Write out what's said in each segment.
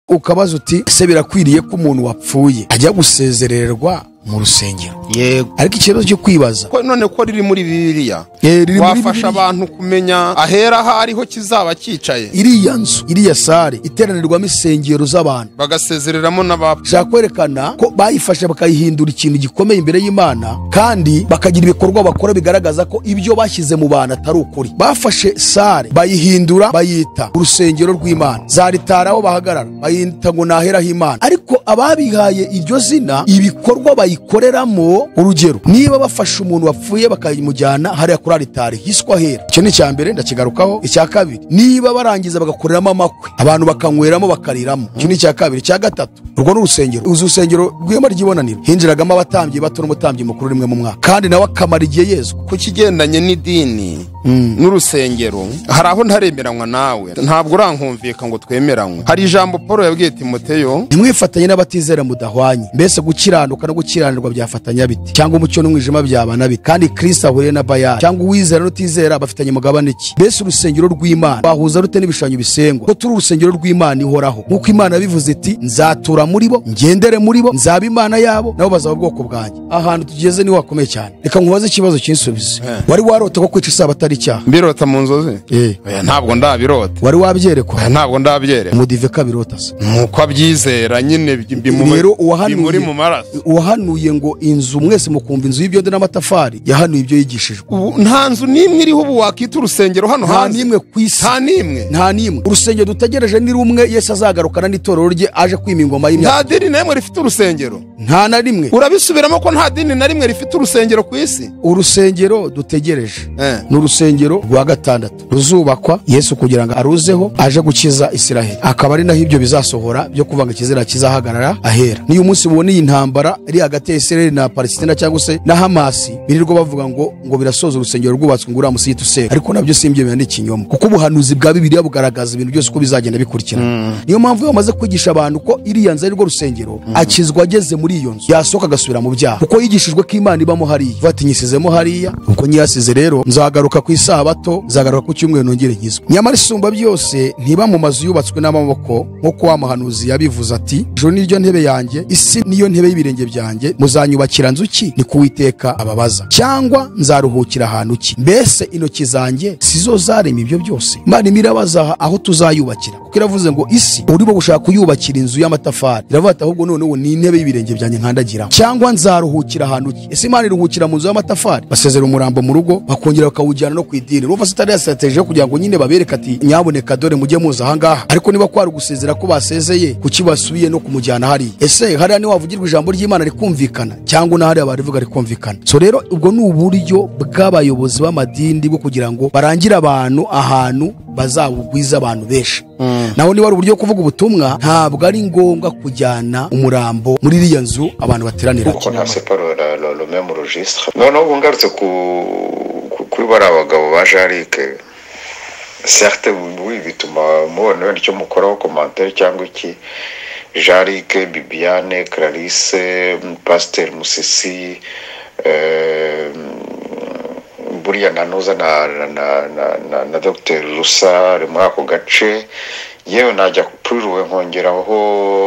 ukabaza uti ese birakwiriye ko umuntu wapfuye ajya gusezererwa mu rusengero yego ariko ikibazo cyo kwibaza ko none ko riri muri bibiliya eh, riri muri wafasha Bibiliya. abantu kumenya ahera aho ariho kizaba cyicaye iriya nzu iriya sare iteranirwamo insengero z'abantu bagasezereramo n'abapfa ushaka kwerekana ko bayifashe bakayihindura ikintu gikomeye imbere y'imana kandi bakagira ibikorwa bakora bigaragaza ko ibyo bashyize mu bantu atari ukuri bafashe sare bayihindura bayita urusengero rw'imana zaritara aho bahagarara bayita ngo naheraho imana ariko ababihaye iryo zina ibikorwa bayikoreramo urugero niba bafashe umuntu wapfuye bakayimujyana hariya kuri aritari hiswa hera icyo ni icya mbere ndakigarukaho icya kabiri niba barangiza bagakoreramo amakwe abantu bakanyweramo bakariramo icyo ni icya kabiri icya gatatu urwo ni urusengero uzi urusengero rw'ihema ry'ibonaniro hinjiragamo abatambyi bato n'umutambyi mukuru rimwe mu mwaka kandi nawe akamara igihe yezu ku kigendanye n'idini n'urusengero hari aho ntaremeranywa nawe ntabwo urankumvika ngo twemeranywe hari ijambo paul yabwiye timoteyo ntimwifatanye n'abatizera mudahwanye mbese gukiranuka no gukiranirwa byafatanya bite cyangwa umucyo n'umwijima byabana bite kandi kristo ahuriye na bayani cyangwa uwizera n'utizera bafitanye mugabane ki mbese urusengero rw'imana bahuza rute n'ibishushanyo bisengwa ko turi urusengero rw'imana ihoraho nk'uko imana yabivuze iti nzatura muri bo ngendere muri bo nzaba imana yabo nabo bazaba ubwoko bwanjye ahantu tugeze niho hakomeye cyane reka nkubaze ikibazo kinsubize Eh. wari warota ko kwica isabato ari icyaha mbirota mu nzozi Eh. Oya, ntabwo ndabirota wari wabyerekwa Oya, ntabwo ndabyere umudive kabirota se ni uko abyizera nyine bi- bimu- rero bimuri uwahanuye mu maraso uwahanuye ngo inzu mwese mukumva inzu y'ibyondo n'amatafari yahanuye ibyo yigishijwe Ubu nta nzu n'imwe iriho ubu wakita urusengero hano nta hanze n'imwe ku isi nta n'imwe nta n'imwe urusengero dutegereje ni rumwe yesu azagarukana n'itorero rye aje kwima ingoma y'imyaka nta dini n'imwe rifite urusengero nta na rimwe urabisubiramo ko nta dini na rimwe rifite urusengero ku isi urusengero dutegereje Eh. ni urusengero rwa gatandatu ruzubakwa yesu kugira ngo aruzeho aje gukiza isiraheli akaba ari naho ibyo bizasohora byo kuvuga ngo ikizera kizahagarara ahera niyo umunsi mubona iyi ntambara iri hagati ya isiraheli na palesitina cyangwa se na hamasi birirwa bavuga ngo ngo birasoza urusengero rwubatswe ngo uriya musigiti useka ariko nabyo simbyemera ni ikinyoma kuko ubuhanuzi bwa bibiriya bugaragaza ibintu byose uko bizagenda bikurikirana niyo mpamvu iyo bamaze kwigisha abantu ko iriya nzu ari rwo rusengero akizwa ageze muri iyo nzu yasohoka agasubira mu byaha kuko yigishijwe ko imana ibamo hariya ivuga ati nyisizemo hariya ubwo nyihasize rero nzagaruka ku isabato nzagaruka ku cyumweru nongere nkizwe nyamara isumba byose ntiba mu mazu yubatswe n'amaboko nk'uko wa muhanuzi yabivuze ati ijuru niryo ntebe yanjye isi niyo ntebe y'ibirenge byanjye muzanyubakira nzu ki ni ku Uwiteka ababaza cyangwa nzaruhukira ahantu ki mbese intoki zanjye si zo zarema ibyo byose imana imwe irabaza aha- aho tuzayubakira kuko iravuze ngo isi urimo gushaka kuyubakira inzu y'amatafari iravuga ati ahubwo noneho ni intebe y'ibirenge byanjye nkandagiraho cyangwa nzaruhukira ahantu ki ese imana iruhukira mu nzu y'amatafari basezera umurambo mu rugo bakongera bakawujyana no ku idini urumva se itari yasatejije kugira ngo nyine babereke ati nyaboneka dore mujye muza ahangaha ariko niba kwari ugusezera ko basezeye kuki basubiye no kumujyana hariya ese hariya niho havugirwa ijambo ry'imana rikumvikana cyangwa n'ahariya barivuga rikumvikana so rero ubwo ni uburyo bw'abayobozi b'amadini bwo kugira ngo barangire abantu ahantu bazabugwiza abantu benshi naho niba ari uburyo bwo kuvuga ubutumwa ntabwo ari ngombwa kujyana umurambo muri iriya nzu abantu bateranira kuko nta separo la- la- le même registre noneho ubu ngarutse ku- ku- kuri bariya bagabo ba jarike certe oui bituma mubona wenda icyo mukoraho komantere cyangwa iki jarike bibiane clarise pasiteri musisi eh, buriya nanuza na na na na, na, na dr rusa ari muri ako gace yewe najya kuri ruwe nkongeraho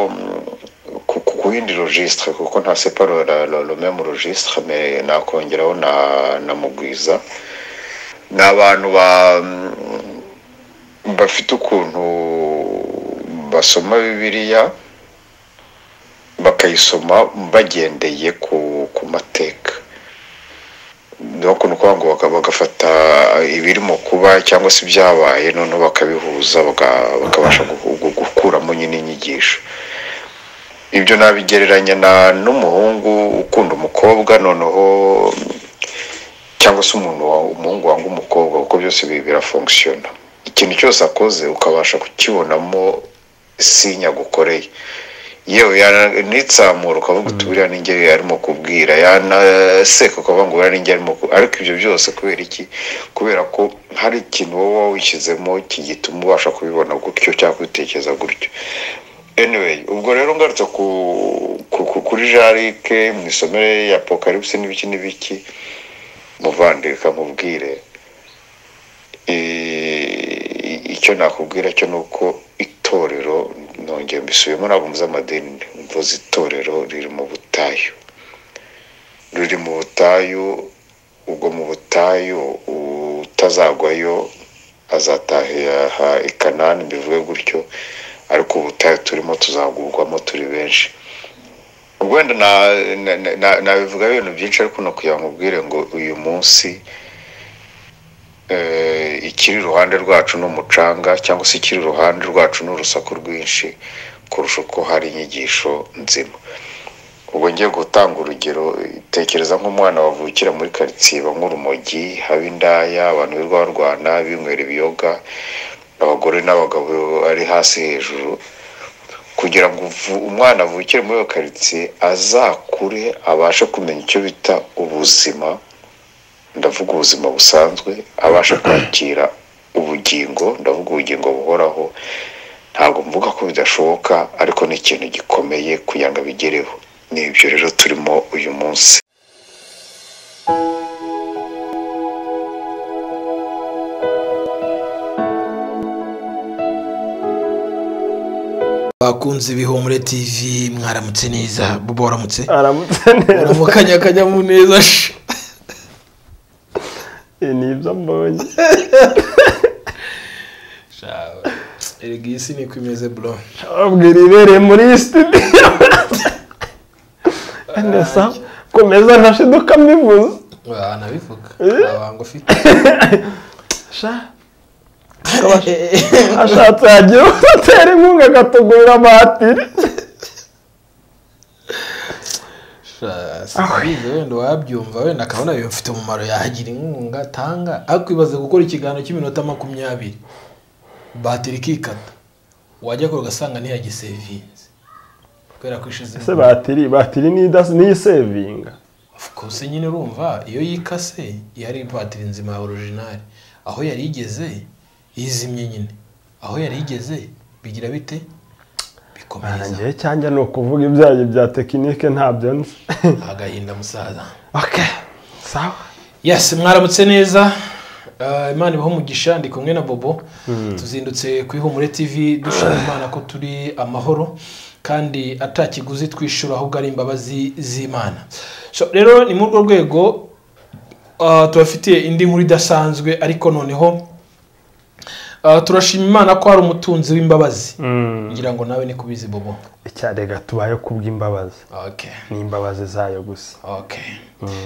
mm, ku ku- ku yindi registre kuko nta separo la, la, le même registre mais nakongeraho na na mugwiza ni abantu ba mm, bafite ukuntu basoma bibiliya bakayisoma bagendeye ku ku mateka nuko ni ukuvuga ngo baka- bagafata ibirimo kuba cyangwa se ibyabaye noneho bakabihuza baka- bakabasha gu- gu- gukuramo nyine inyigisho ibyo nabigereranya na n'umuhungu ukunda umukobwa noneho cyangwa se umuntu wa- umuhungu wanga umukobwa kuko byose bi- birafungusiyona ikintu cyose akoze ukabasha kukibonamo sinya agukoreye yewe yanitsamura ukavuga uti buriya ninjye arimo kubwira yanaseka ukavuga ngo buriya ninjye arimo ku-" ariko ibyo byose kubera iki kubera ko hari ikintu wowe wishyizemo gituma ubasha kubibona gutyo cyangwa kubitekereza gutyo anyway ubwo rero ngarutse ku, ku, ku kuri jarike mu isomero ya apocalypse n'ibiki n'ibiki muvandika mubwire e, icyo nakubwira cyo ni uko itorero nongeye mbisubiyemo ntabwo mvuze amadini mvuze itorero riri mu butayu riri mu butayu ubwo mu butayu utazagwayo azataha i kanani bivuge gutyo ariko ubutayu turimo tuzagurwamo turi benshi wenda nabivuga ibintu byinshi ariko ni ukugira ngo ubwire ngo uyu munsi ikiri iruhande rwacu ni umucanga cyangwa se ikiri iruhande rwacu ni urusaku rwinshi kurusha uko hari inyigisho nzima ubwo ngiye gutanga urugero tekereza nk'umwana wavukira muri karitsiye nk'urumogi haba indaya abantu birirwa barwana binywera ibiyoga abagore n'abagabo ari hasi hejuru kugira ngo umwana avukire muri iyo karitsiye azakure abashe kumenya icyo bita ubuzima ndavuga ubuzima busanzwe abasha kwakira ubugingo ndavuga ubugingo buhoraho ntabwo mvuga ko bidashoboka ariko ni ikintu gikomeye kugira ngo abigereho ni ibyo rero turimo uyu munsi bakunze ibihumure tv mwaramutse neza buba waramutse aramutse neza uramukanyakanya mu neza sha Ibi ni ibyo mbonye erega iyi si niko imeze bro abwira ibereye muri iyi studio nesa komeza ntashiduka mbivuze nabivuga Eh. abantu ufite sha ashatse yagiye atera inkunga agatugurira amatiri sinzi wenda wabyumva wenda akabona biba bifite umumaro yagira inkunga atanga ariko ibaze gukora ikiganiro cy'iminota makumyabiri batiri ikikata wajya kure ugasanga ntiyagisevinze kubera ko ishize ese batiri batiri ni idasi- ni isevinga kose nyine urumva iyo yikase yari batiri nzima ya orojinari aho yari igeze yizimye nyine aho yari igeze bigira bite bikomeza nanjye cyangwa ni ukuvuga ibyayi bya tekinike ntabyo nzi agahinda musaza oke sawa yesi mwaramutse neza Ah, imana ibaho umugisha ndi kumwe na bobo tuzindutse ku ihumure tv dushima imana ko turi amahoro kandi atakiguzi twishyura ahubwo ari imbabazi z'imana So, rero ni muri urwo rwego ah, tubafitiye indi nkuru idasanzwe ariko noneho ah, turashima imana ko hari umutunzi w'imbabazi ngira ngo nawe ni kubizi bobo icyarega tubaye kubw'imbabazi okay ni imbabazi zayo gusa Okay.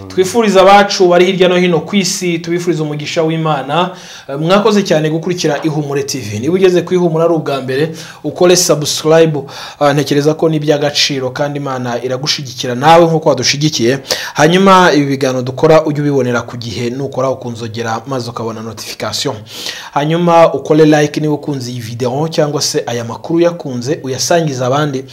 twifuriza abacu bari hirya no hino ku isi tubifuriza umugisha w'imana Eh, mwakoze cyane gukurikira ihumure tv niba ugeze ku ihumure ari ubwa mbere ukore sabusikarayibu ntekereza ko ni iby'agaciro kandi imana iragushyigikira nawe nk'uko wadushyigikiye hanyuma ibi biganiro dukora ujye ubibonera ku gihe nukora ukunzogera maze ukabona notifikasiyo hanyuma ukore like niba ukunze iyi videwo cyangwa se aya makuru uyakunze uyasangiza abandi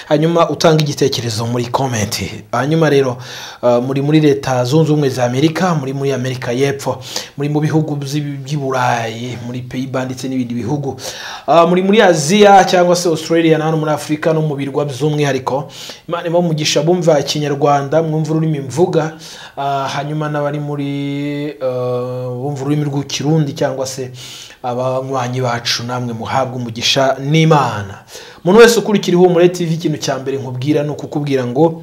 hanyuma utanga igitekerezo muri komenti hanyuma rero uh, muri muri leta zunze ubumwe za amerika muri muri amerika y'epfo muri mu bihugu by'i- by'i burayi muri peyiba ndetse n'ibindi bihugu Uh, muri muri aziya cyangwa se australia na hano muri afurika no mu birwa by'umwihariko imana iba umugisha bumva ikinyarwanda mwumva ururimi mvuga Uh, hanyuma n'abari muri uh, bumva ururimi rw'ikirundi cyangwa se abanywanyi bacu namwe muhabwa umugisha n'imana umuntu wese ukurikira ihumure tv ikintu cya mbere nkubwira ni ukukubwira ngo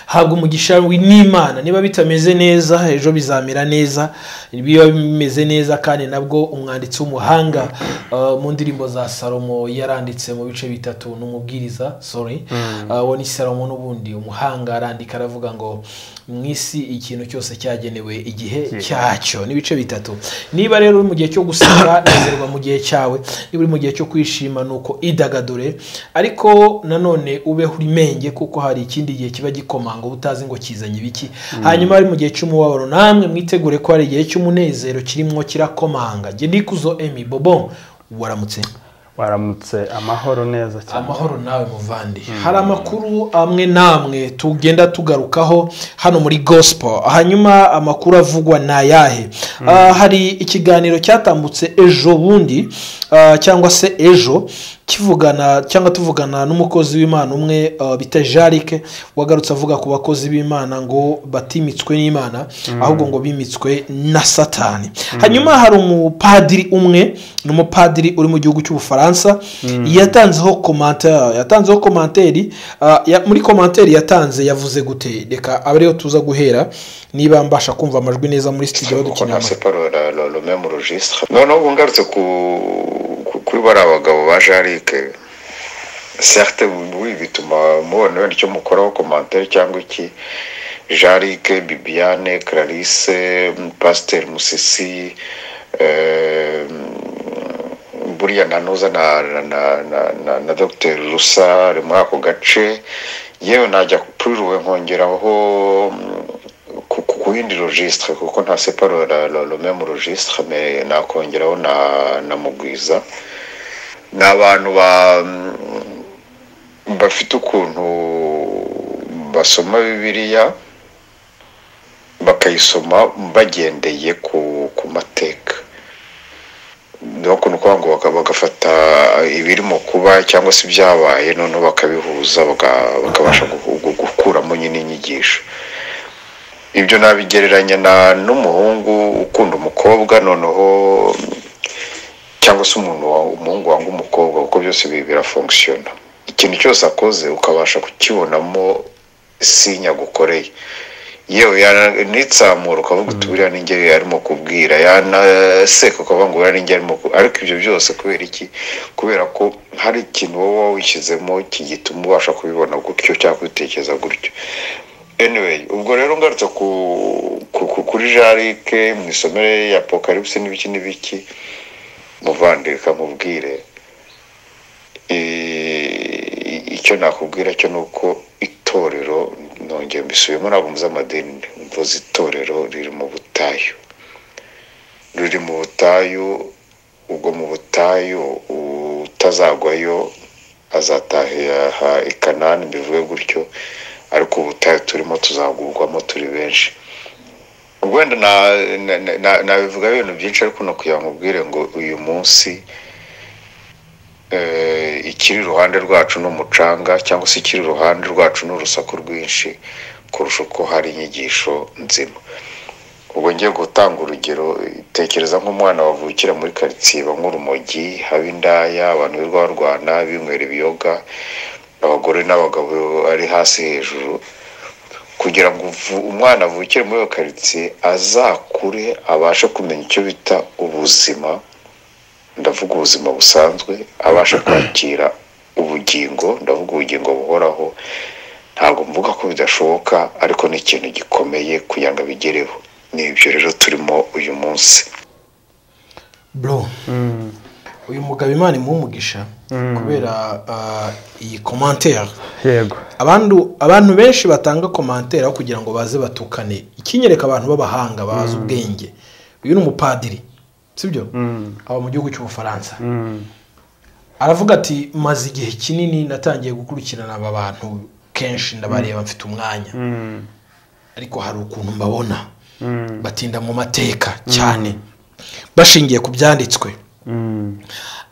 habwa umugisha wi- n'imana niba bitameze neza ejo bizamera neza biba bimeze neza kandi nabwo umwanditsi w'umuhanga uh, mu ndirimbo za salomo yaranditse mu bice bitatu n'umubwiriza sorry uh, wo ni salomo n'ubundi umuhanga arandika aravuga ngo mu isi ikintu cyose cyagenewe igihe cyacyo n'ibice bitatu niba rero uri mu gihe cyo guseka nezerwa mu gihe cyawe niba uri mu gihe cyo kwishima ni uko idagadure ariko nanone ubeho urimenge kuko hari ikindi gihe kiba gikomanga uba utazi ngo kizanye ibiki hanyuma ari mu gihe cy'umubabaro namwe mwitegure ko hari igihe cy'umunezero kirimo kirakomanga jye ndikuzo emi bobo waramutse waramutse amahoro neza cyane amahoro nawe muvandi hari amakuru amwe n'amwe tugenda tugarukaho hano muri gospel hanyuma amakuru avugwa ni ayahe Ah, hari ikiganiro cyatambutse ejo bundi ah, cyangwa se ejo kivugana cyangwa tuvugana n'umukozi w'imana umwe uh, bita jarike wagarutse avuga ku bakozi b'imana ngo batimitswe n'imana ahubwo ngo bimitswe na satani hanyuma hari umupadiri umwe ni umupadiri uri mu gihugu cy'ubufaransa yatanzeho komantere yatanzeho komantere uh, ya- muri komantere yatanze yavuze gute reka abe ariyo tuza guhera niba mbasha kumva amajwi neza muri studio kuko badukeneye nta amajwi separo rume mu registre noneho ubu ngarutse ku ku- kuri bariya bagabo ba jarike serte oui bituma mubona wenda icyo mukoraho komantere cyangwa iki jarike bibiane clarisse pasiteri musisi eh, buriya na ntuza na na na na, na, na dr rusa ari muri ako gace yewe najya kuri ruwe nkongeraho mm, ku ku- ku yindi registre kuko nta separo la, la, la même registre mais nakongeraho na na mugwiza ni abantu ba mm, bafite ukuntu basoma bibiliya bakayisoma bagendeye ku ku mateka nuko ni ukuvuga ngo baka- bagafata ibirimo kuba cyangwa se ibyabaye noneho bakabihuza baka- bakabasha gu- gu- gukuramo nyine inyigisho ibyo nabigereranya na- n'umuhungu ukunda umukobwa noneho cyangwa se umuntu wa- umuhungu wanga umukobwa kuko byose bi- birafungusiyona ikintu cyose akoze ukabasha kukibonamo sinya agukoreye yewe yana- nitsamura ukavuga uti buriya ninjye arimo kubwira yanaseka ukavuga ngo buriya ninjye arimo ku- ariko ibyo byose kubera iki kubera ko hari ikintu wowe wishyizemo kigituma ubasha kubibona gutyo cyangwa kubitekereza gutyo anyway ubwo rero ngarutse ku, ku, ku, kuri jarike mu isomero ya apokaripsi n'ibiki n'ibiki muvandika mubwire Eh, icyo nakubwira cyo ni uko itorero nongeye mbisubiyemo ntabwo mvuze amadini mvuze itorero riri mu butayu riri mu butayu ubwo mu butayu utazagwayo azataha i kanani mbivuge gutyo ariko ubutayu turimo tuzagurwamo turi benshi ubwo wenda na- na- na- na- nabivugaho ibintu byinshi ariko no kugira ngo ubwire ngo uyu munsi eh, ikiri iruhande rwacu ni umucanga cyangwa se ikiri iruhande rwacu ni urusaku rwinshi kurusha uko hari inyigisho nzima ubwo ngiye gutanga urugero tekereza nk'umwana wavukira muri karitsiye iba nk'urumogi haba indaya abantu birirwa barwana binywera ibiyoga abagore n'abagabo ari hasi hejuru kugira ngo uvu- umwana avukire muri iyo karitsiye azakure abashe kumenya icyo bita ubuzima ndavuga ubuzima busanzwe abasha kwakira ubugingo ndavuga ubugingo buhoraho ntabwo mvuga ko bidashoboka ariko ni ikintu gikomeye kugira ngo abigereho ni ibyo rero turimo uyu munsi bro uyu mugabo imana imuha umugisha kubera ah, iyi komantere yego abantu abantu benshi batanga komantere aho kugira ngo baze batukane ikinyereka abantu b'abahanga bazi ubwenge uyu ni umupadiri sibyo aba mu gihugu cy'ubufaransa aravuga ati maze igihe kinini natangiye gukurikirana aba bantu kenshi ndabareba mfite umwanya ariko hari ukuntu mbabona batinda mu mateka cyane bashingiye ku byanditswe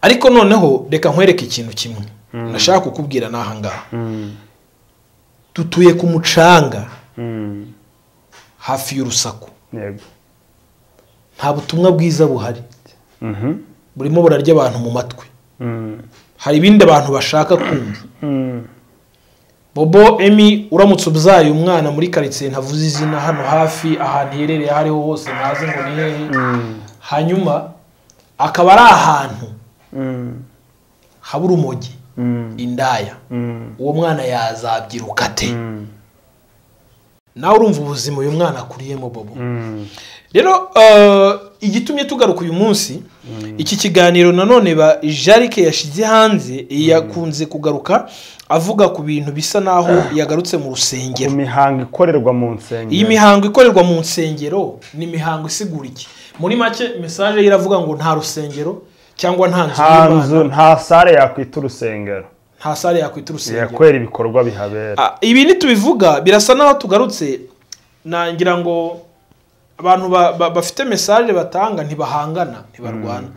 ariko noneho reka nkwereke ikintu kimwe nashaka kukubwira ni ahangaha dutuye ku mucanga hafi y'urusaku yego nta butumwa bwiza buhari burimo burarya abantu mu matwi hari ibindi abantu bashaka kumva bobo emi uramutse ubyaye umwana muri karitsiye ntavuze izina hano hafi ahantu iherereye aho ariho hose ntazi ngo ni hehe hanyuma akaba ari ahantu haba urumogi indaya uwo mwana yazabyiruka ate nawe urumva ubuzima uyu mwana akuriyemo bobo rero eh, igitumye tugaruka uyu munsi iki kiganiro nanone ba jarike yashyize hanze yakunze kugaruka avuga ku bintu bisa n'aho yagarutse mu ku rusengero mihango ikorerwa mu nsengero iyi mihango ikorerwa mu nsengero ni imihango isigura iki muri make mesaje ye iravuga ngo nta rusengero cyangwa nta nzu nta y'imana nzu nta sare yakwita urusengero nta sare yakwita urusengero yakwera ibikorwa bihabera Ah, ibi nitubivuga birasa n'aho tugarutse nangira ngo abantu ba- ba- bafite mesaje batanga ntibahangana ntibarwana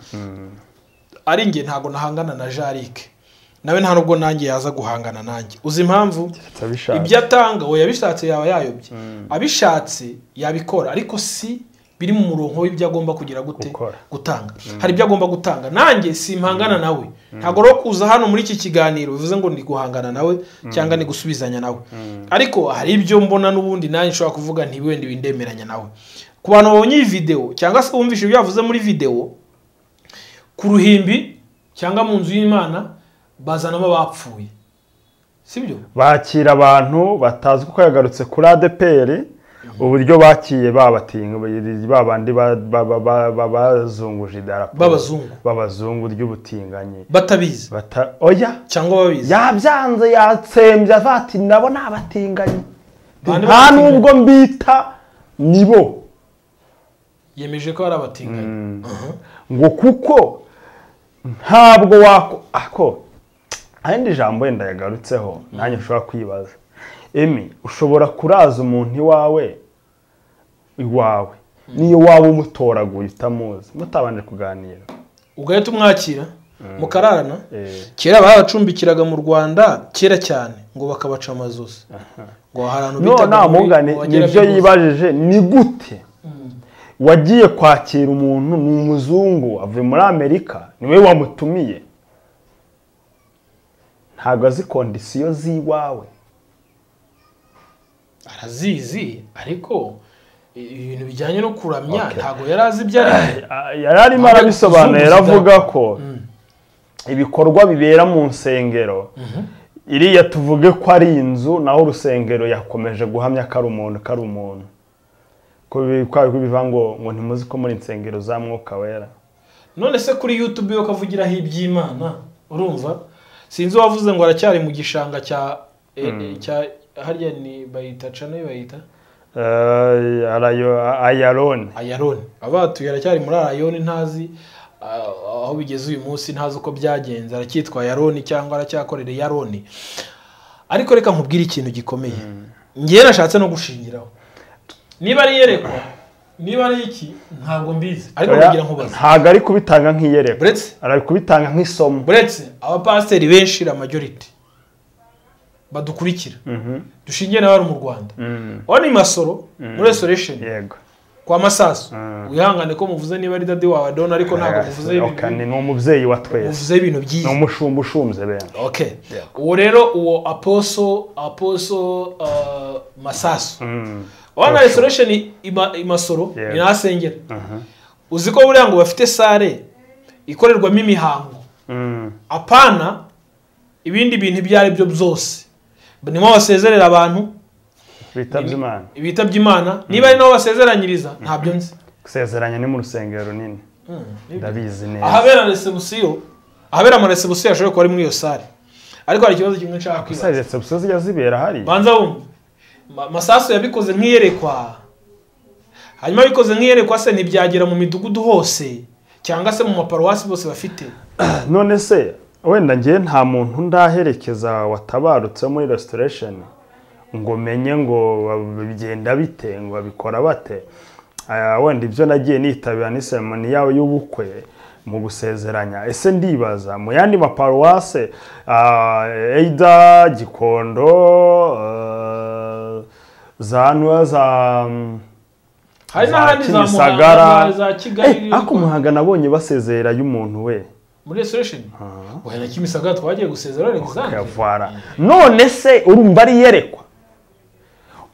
ari njye ntabwo nahangana na jarike nawe nta nubwo nanjye yaza guhangana nanjye uzi impamvu abishatse. ibyo atanga we yabishatse yaba yayobye abishatse yabikora ariko si biri mu murongo w'ibyo agomba kugira gute Gukora. gutanga hari ibyo agomba gutanga nanjye simpangana nawe ntabwo rero kuza hano muri iki kiganiro bivuze ngo ni guhangana nawe cyangwa ni gusubizanya nawe ariko hari ibyo mbona n'ubundi nanjye nshobora kuvuga nti wenda bindemeranya nawe ku bantu babonye iyi videwo cyangwa se bumvise ibyo yavuze muri videwo ku ruhimbi cyangwa mu nzu y'imana bazanamo abapfuye sibyo bakira abantu batazi kuko yagarutse kuri adeperi uburyo bakiye babatinga ba bandi ba- ba- ba- ba- ba- bazunguje idarapo B'abazungu. b'abazungu ry'ubutinganyi batabizi Bata- oya cyangwa babizi yabyanze yatsembye avuga ati nabo ni abatinganyi Bande nta b'abatinganyi? n'ubwo mbita nibo yemeje ko ari abatinganyi Aha. ngo kuko ntabwo wako ako ayandi jambo wenda yagarutseho nanjye ushobora kwibaza emi ushobora kuraza umuntu iwawe iwawe niyo waba umutoraguye utamuzi mutabanje kuganira ugahita umwakira mukararana Eh. kera babacumbikiraga mu rwanda kera cyane ngo bakabaca amazosi ngo hari ahantu none bitaga muri- mugane wageraga nibyo ibuza. yibajije ni gute wagiye kwakira umuntu ni umuzungu avuye muri amerika niwe wamutumiye ntabwo azi kondisiyo z'iwawe arazizi ariko i- ibintu bijyanye no kuramya ntabwo yari azi ibyo ari byo. Ah, yari arimo Ahubwo arabisobanura kuzunguza yaravuga ko ibikorwa bibera mu nsengero iriya tuvuge ko ari inzu naho urusengero yakomeje guhamya ko ari umuntu ko ari umuntu ko bi- kwa ko bivuga ngo ngo ntimuzi ko muri insengero za mwuka wera none se kuri youtube yo kavugiraho iby'imana urumva sinzi uwavuze ngo aracyari mu gishanga cya eh, eh, cya harya ni bayita cano bayita Eh, arayo- ayaroni ayaroni abatuye aracyari muri ayaroni ntazi ah, aho bigeze uyu munsi ntazi uko byagenze aracyitwa ayaroni cyangwa aracyakorera ayaroni ariko reka nkubwire ikintu gikomeye ngewe nashatse no gushingiraho niba ari iyerekwa niba ari iki ntabwo mbizi ariko Oya, nkugira nkubaza ntago ari kubitanga nk'iyereko Uretse? ari kubitanga nk'isomo buretse abapasiteri benshi la majority badukurikira dushingiye n'abari mu rwanda wabona imasoro muri resoresheni yego kwa masasu wihangane ko muvuze niba ari dade wawe dona ariko ntabwo muvuze Oka, ni ibintu- ni umubyeyi wa twese muvuze ibintu ni byiza umushumba ushumbye bene okay uwo rero uwo aposo aposo uh, masasu Mm. wana resoresheni imasoro Yeah. ni nasengera uzi ko buriya ngo bafite sare ikorerwamo imihango Mm. apana ibindi bintu ibyo ari byo byose niho basezerera abantu bitabye imana ibitabye imana niba ari naho basezeranyiriza ntabyo nzi gusezeranya ni mu rusengero runini ndabizi neza ahabera resebusiyo ahabera ama resebusiyo ashobora kuba ari muri iyo sare ariko hari ikibazo kimwe nshaka gusa kwibaza izo busozi zijya zibera hariya banza wumve Ma- masasu yabikoze nk'iyerekwa hanyuma abikoze nk'iyerekwa se ntibyagera mu midugudu hose cyangwa se mu maparuwasi bose bafite none se wenda ngewe nta muntu ndaherekeza watabarutse muri restoration ngo menye ngo bigenda bite ngo babikora bate Aya, wenda ibyo nagiye nitabira ni seremoni yawe y'ubukwe mu gusezeranya ese ndibaza mu yandi maparuwase ah, eida gikondo ah, za ntuwa za mm, hari n'ahandi za Kimisagara. muhanga za- za kigali Eh, ariko muhanga nabonye basezera y'umuntu we muri resoresheni wahera na kimisagara twagiye gusezera alexandre kuyavara none se urumva ari iyerekwa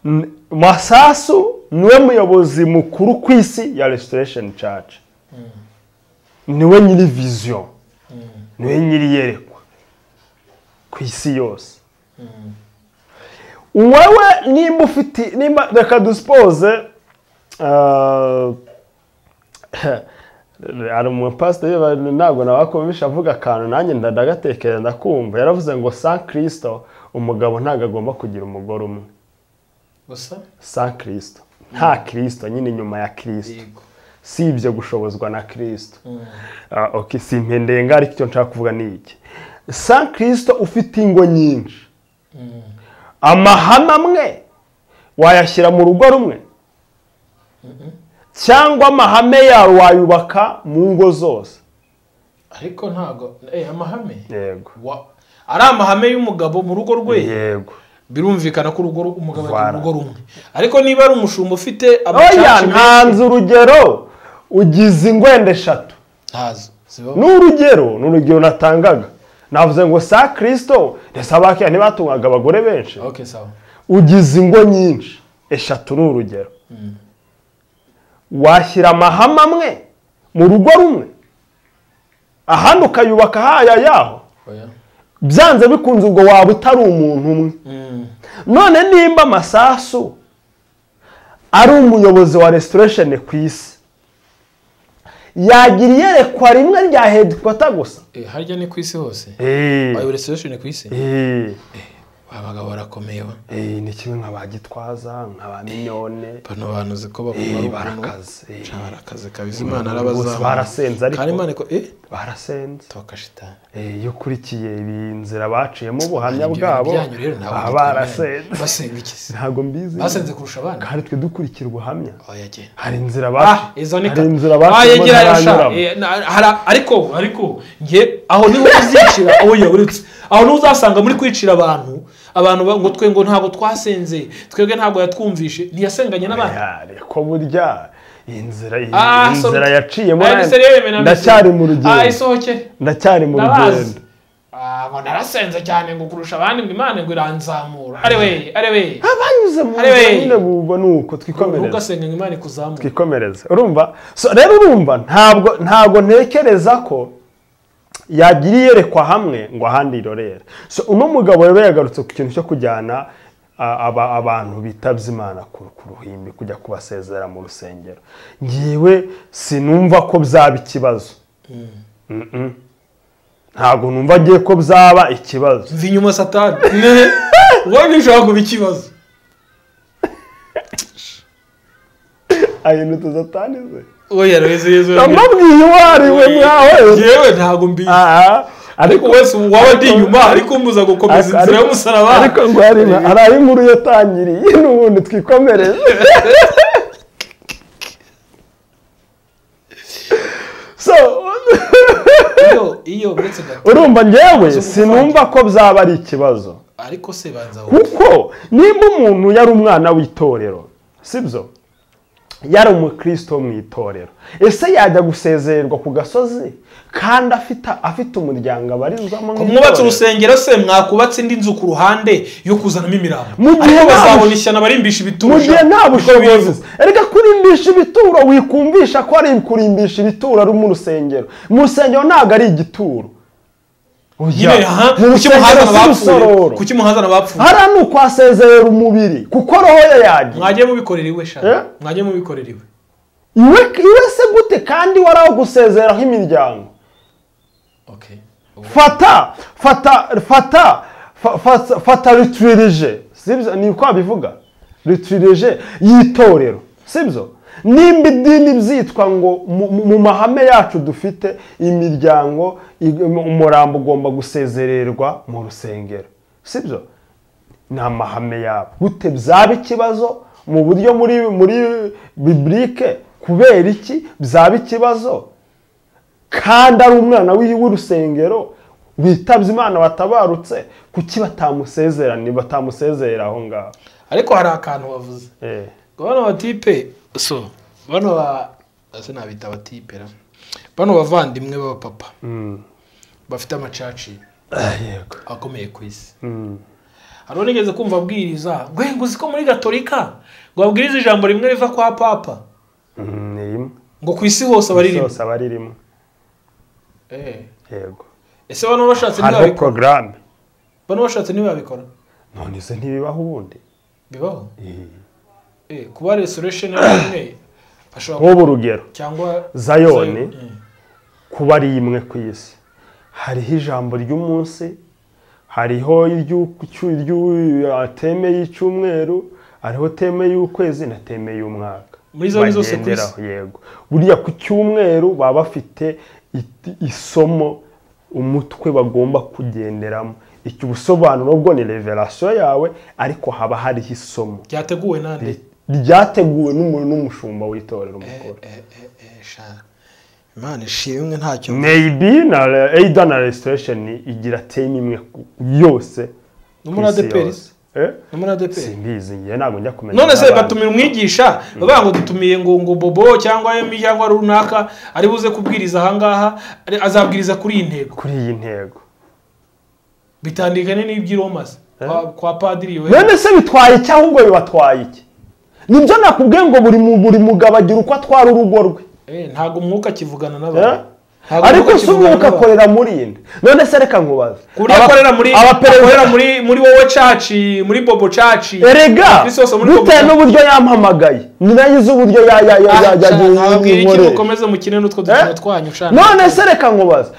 N- masasu niwe muyobozi mukuru ku isi ya restoration church niwe nyiri vision niwe nyiri iyerekwa ku isi yose wowe nimba ufite nimba reka dusipoze ah, hari umupasiteri ba- ntabwo nawakumvisha avuga akantu nanjye ndagatekereza ndakumva yaravuze ngo san kirisito umugabo ntabwo agomba kugira umugore umwe gusa san kirisito nta kirisito nyine inyuma ya kirisito yego si ibyo gushobozwa na kirisito Ah, ok si impendenga ariko icyo nshaka kuvuga ni iki san kirisito ufite ingo nyinshi amahame amwe wayashyira mu rugo rumwe cyangwa amahame yawe wayubaka mu ngo zose ariko ntago eh amahame yego wa ari amahame y'umugabo mu rugo rwe yego birumvikana ko urugo ru- umugabo agira Voilà. urugo rumwe ariko niba ari umushumba ufite oya amacaca menshi ntanze urugero ugize ingwende eshatu ntazo zibaho. ni urugero ni urugero natangaga navuze ngo sa kirisito ndetse abakiya ntibatungaga abagore benshi ok sawa ugize ingo nyinshi eshatu ni urugero washyira amahame amwe mu rugo rumwe ahandi ukayubaka haya yaho oya byanze bikunze ubwo waba utari umuntu umwe Mm. none nimba amasasu ari umuyobozi wa resitoresheni ku isi yagira iyerekwa rimwe rya hedikota gusa Eh, harya ni ku isi hose ayo reservation ku isi Eh, abagabo barakomeye ba eh, ni kimwe nka ba gitwaza nka ba minyone bano bantu uzi ko Eh, bakubara ukuntu barakaze eh, Ca barakaze kabisa imana bose arabazamuye barasenze ariko kandi imana ko eh barasenze toka shitani Eh, iyo ukurikiye ibi nzira baciyemo ubuhamya Ibyo bwabo byanyu rero ntabwo baba bikomeye. barasenze basenga iki se? ntabwo mbizi basenze kurusha abana kandi twe dukurikira ubuhamya oya genda hari inzira Ah, baci izo ni hari ka- inzira Ah, baciyemo yegera yo sha. ntaranyuramo Eh, na- hara- ariko ariko nge aho niho uzicira oya uretse aho niho uzasanga muri kwicira abantu abantu ba- ngo twe ngo ntabwo twasenze twebwe ntabwo yatwumvishe ntiyasenganye n'abandi Ya, ariko burya iyi nzira iyi Ah, so- nzira yaciyemo Aya, na- ni seriye yemena mbese. ndacyari mu Ah, rugendo isohokere ndacyari mu ndabazi rugendo Ah, ngo narasenze cyane ngo kurusha abandi ngo imana ngo iranzamura arewe arewe abanyuze mu Ari we. nzira nyine bumva ni uko twikomereza ntugasenge ngo imana ikuzamure twikomereze urumva so rero urumva ntabwo ntabwo ntekereza ko yagira iyerekwa hamwe ngo ahandi irorere so uno mugabo rero yagarutse ku kintu cyo kujyana a- aba- abantu bitabye imana ku ku ruhimbi kujya kubasezera mu rusengero ngewe sinumva ko byaba ikibazo Mm-mm. ntabwo numva agiye ko byaba ikibazo mva inyuma satani ubundi bishobora kuba ikibazo ahinduka uzatangize oya rweze yezu ndamubwiye uwo ari we mwawe yewe ntabwo mbizi Ah, ariko wese ubu waba ndi inyuma ariko umbuza gukomeza inzira y'umusaraba ariko ngo harimo hari aho inkuru yatangiriye n'ubundi twikomereze so iyo iyo uretse gato urumva njyewe sinumva ko byaba ari ikibazo ariko se banza wowe kuko nimba umuntu yari umwana w'itorero sibyo yari umukristo wo mu itorero ese yajya gusezererwa ku gasozi kandi afite afite umuryango abarizwamo mu mwubatse itorero? urusengero se mwakubatse indi nzu ku ruhande yo kuzanamo imirambo Mu gihe ariko nta bazabona bush- ishyano barimbisha mu ibitusha gihe nta bushobozi reka kurimbisha ibituro wikumvisha ko ari kurimbisha ibituro ari mu rusengero mu rusengero ntabwo ari igituro Oya, nyine aha mu kuki muhazana rusengero si abapfuye urusororo kuki muhazana abapfuye hariya ni ukwasezerera umubiri kuko roho ye yagiye mwagiye mubikorera iwe shaka Eh? mwagiye mubikorera iwe iwe iwe se gute kandi wari aho gusezereraho imiryango okay fata fata fata fa- fa- fata rituririje sibyo ni uko babivuga rituririje y'itorero sibyo nimba idini byitwa ngo mu- mu- mu mahame yacu dufite imiryango ig- umurambo ugomba gusezererwa mu rusengero sibyo ni amahame yabo gute byaba ikibazo mu buryo muri muri biburike kubera iki byaba ikibazo kandi ari umwana w'i- w'urusengero witabye imana watabarutse kuki batamusezerani batamusezerera aho ngaho ariko hari akantu wavuze Eh, ngo bano batipe so bano ba ese nabita abatipe ra bano bavandimwe b'abapapa mm. bafite amacaci Ah, yego akomeye ku isi Mm. hari unigeze kumva abwiriza ngo ngo uzi ko muri gatolika ngo abwiriza ijambo rimwe riva kwa papa Mm, ni rimwe ngo ku isi hose Isi abaririmba yose aba ari rimwe Eh, yego ese bano bashatse hariho ntibabikora porogaramu bano bashatse ntibabikora none izo ntibibaho ubundi bibaho Eh. Eh, kuba resurrection ari imwe ashobora nk'ubu urugero cyangwa Zayoni. Eh, kuba ari imwe ku isi hariho ijambo ry'umunsi hariho iry'uku- cyu- iry'u- uh, teme y'icyumweru hariho teme y'ukwezi na teme y'umwaka Muri zo- muri zose ku isi? Bagenderaho, yego buriya ku cyumweru baba bafite it- isomo umutwe bagomba kugenderamo icyo ubusobanuro bwo ni reverasiyo yawe ariko haba hariho isomo ryateguwe nande ryateguwe n'umu- n'umushumba w'itorero Eh, mukuru eh, eh, eh, sha. imana ishimwe ntacyo meyibi na eyida na resitoresheni igira teme imwe ku- yose No muri ku isi ADPR. yose. Eh? No muri ADPR. simbizi njye ntabwo njya kumenya none se n'abandi. batumira umwigisha bavuga ngo dutumiye ngo ngo bobo cyangwa emi cyangwa runaka ari buze kubwiriza ahangaha ari- azabwiriza kuri iyi ntego kuri iyi ntego bitandikanye n'iby'i romasi kwa- kwa padiri we none se bitwaye iki ahubwo bibatwaye iki nibyo nakubwiye ngo buri mu- buri mugabo agira uko atwara urugo rwe Eh, ntabwo umwuka akivugana Eh? n'abantu Ntabwo ariko umwuka si akivugana umwuka n'abantu. akorera muri iyi nda none se reka nkubaze ku buryo Aba- akorera muri abaperezida- akorera muri muri wowe caci muri bobo caci erega Kuri sose muri bitewe Bobo- n'uburyo yampamagaye ninagize uburyo ya- ya- ya- ya- ya- ntabwira iki inkorera. mukomeze mukine n'utwo dukino Eh? twanyu shana none se reka nkubaze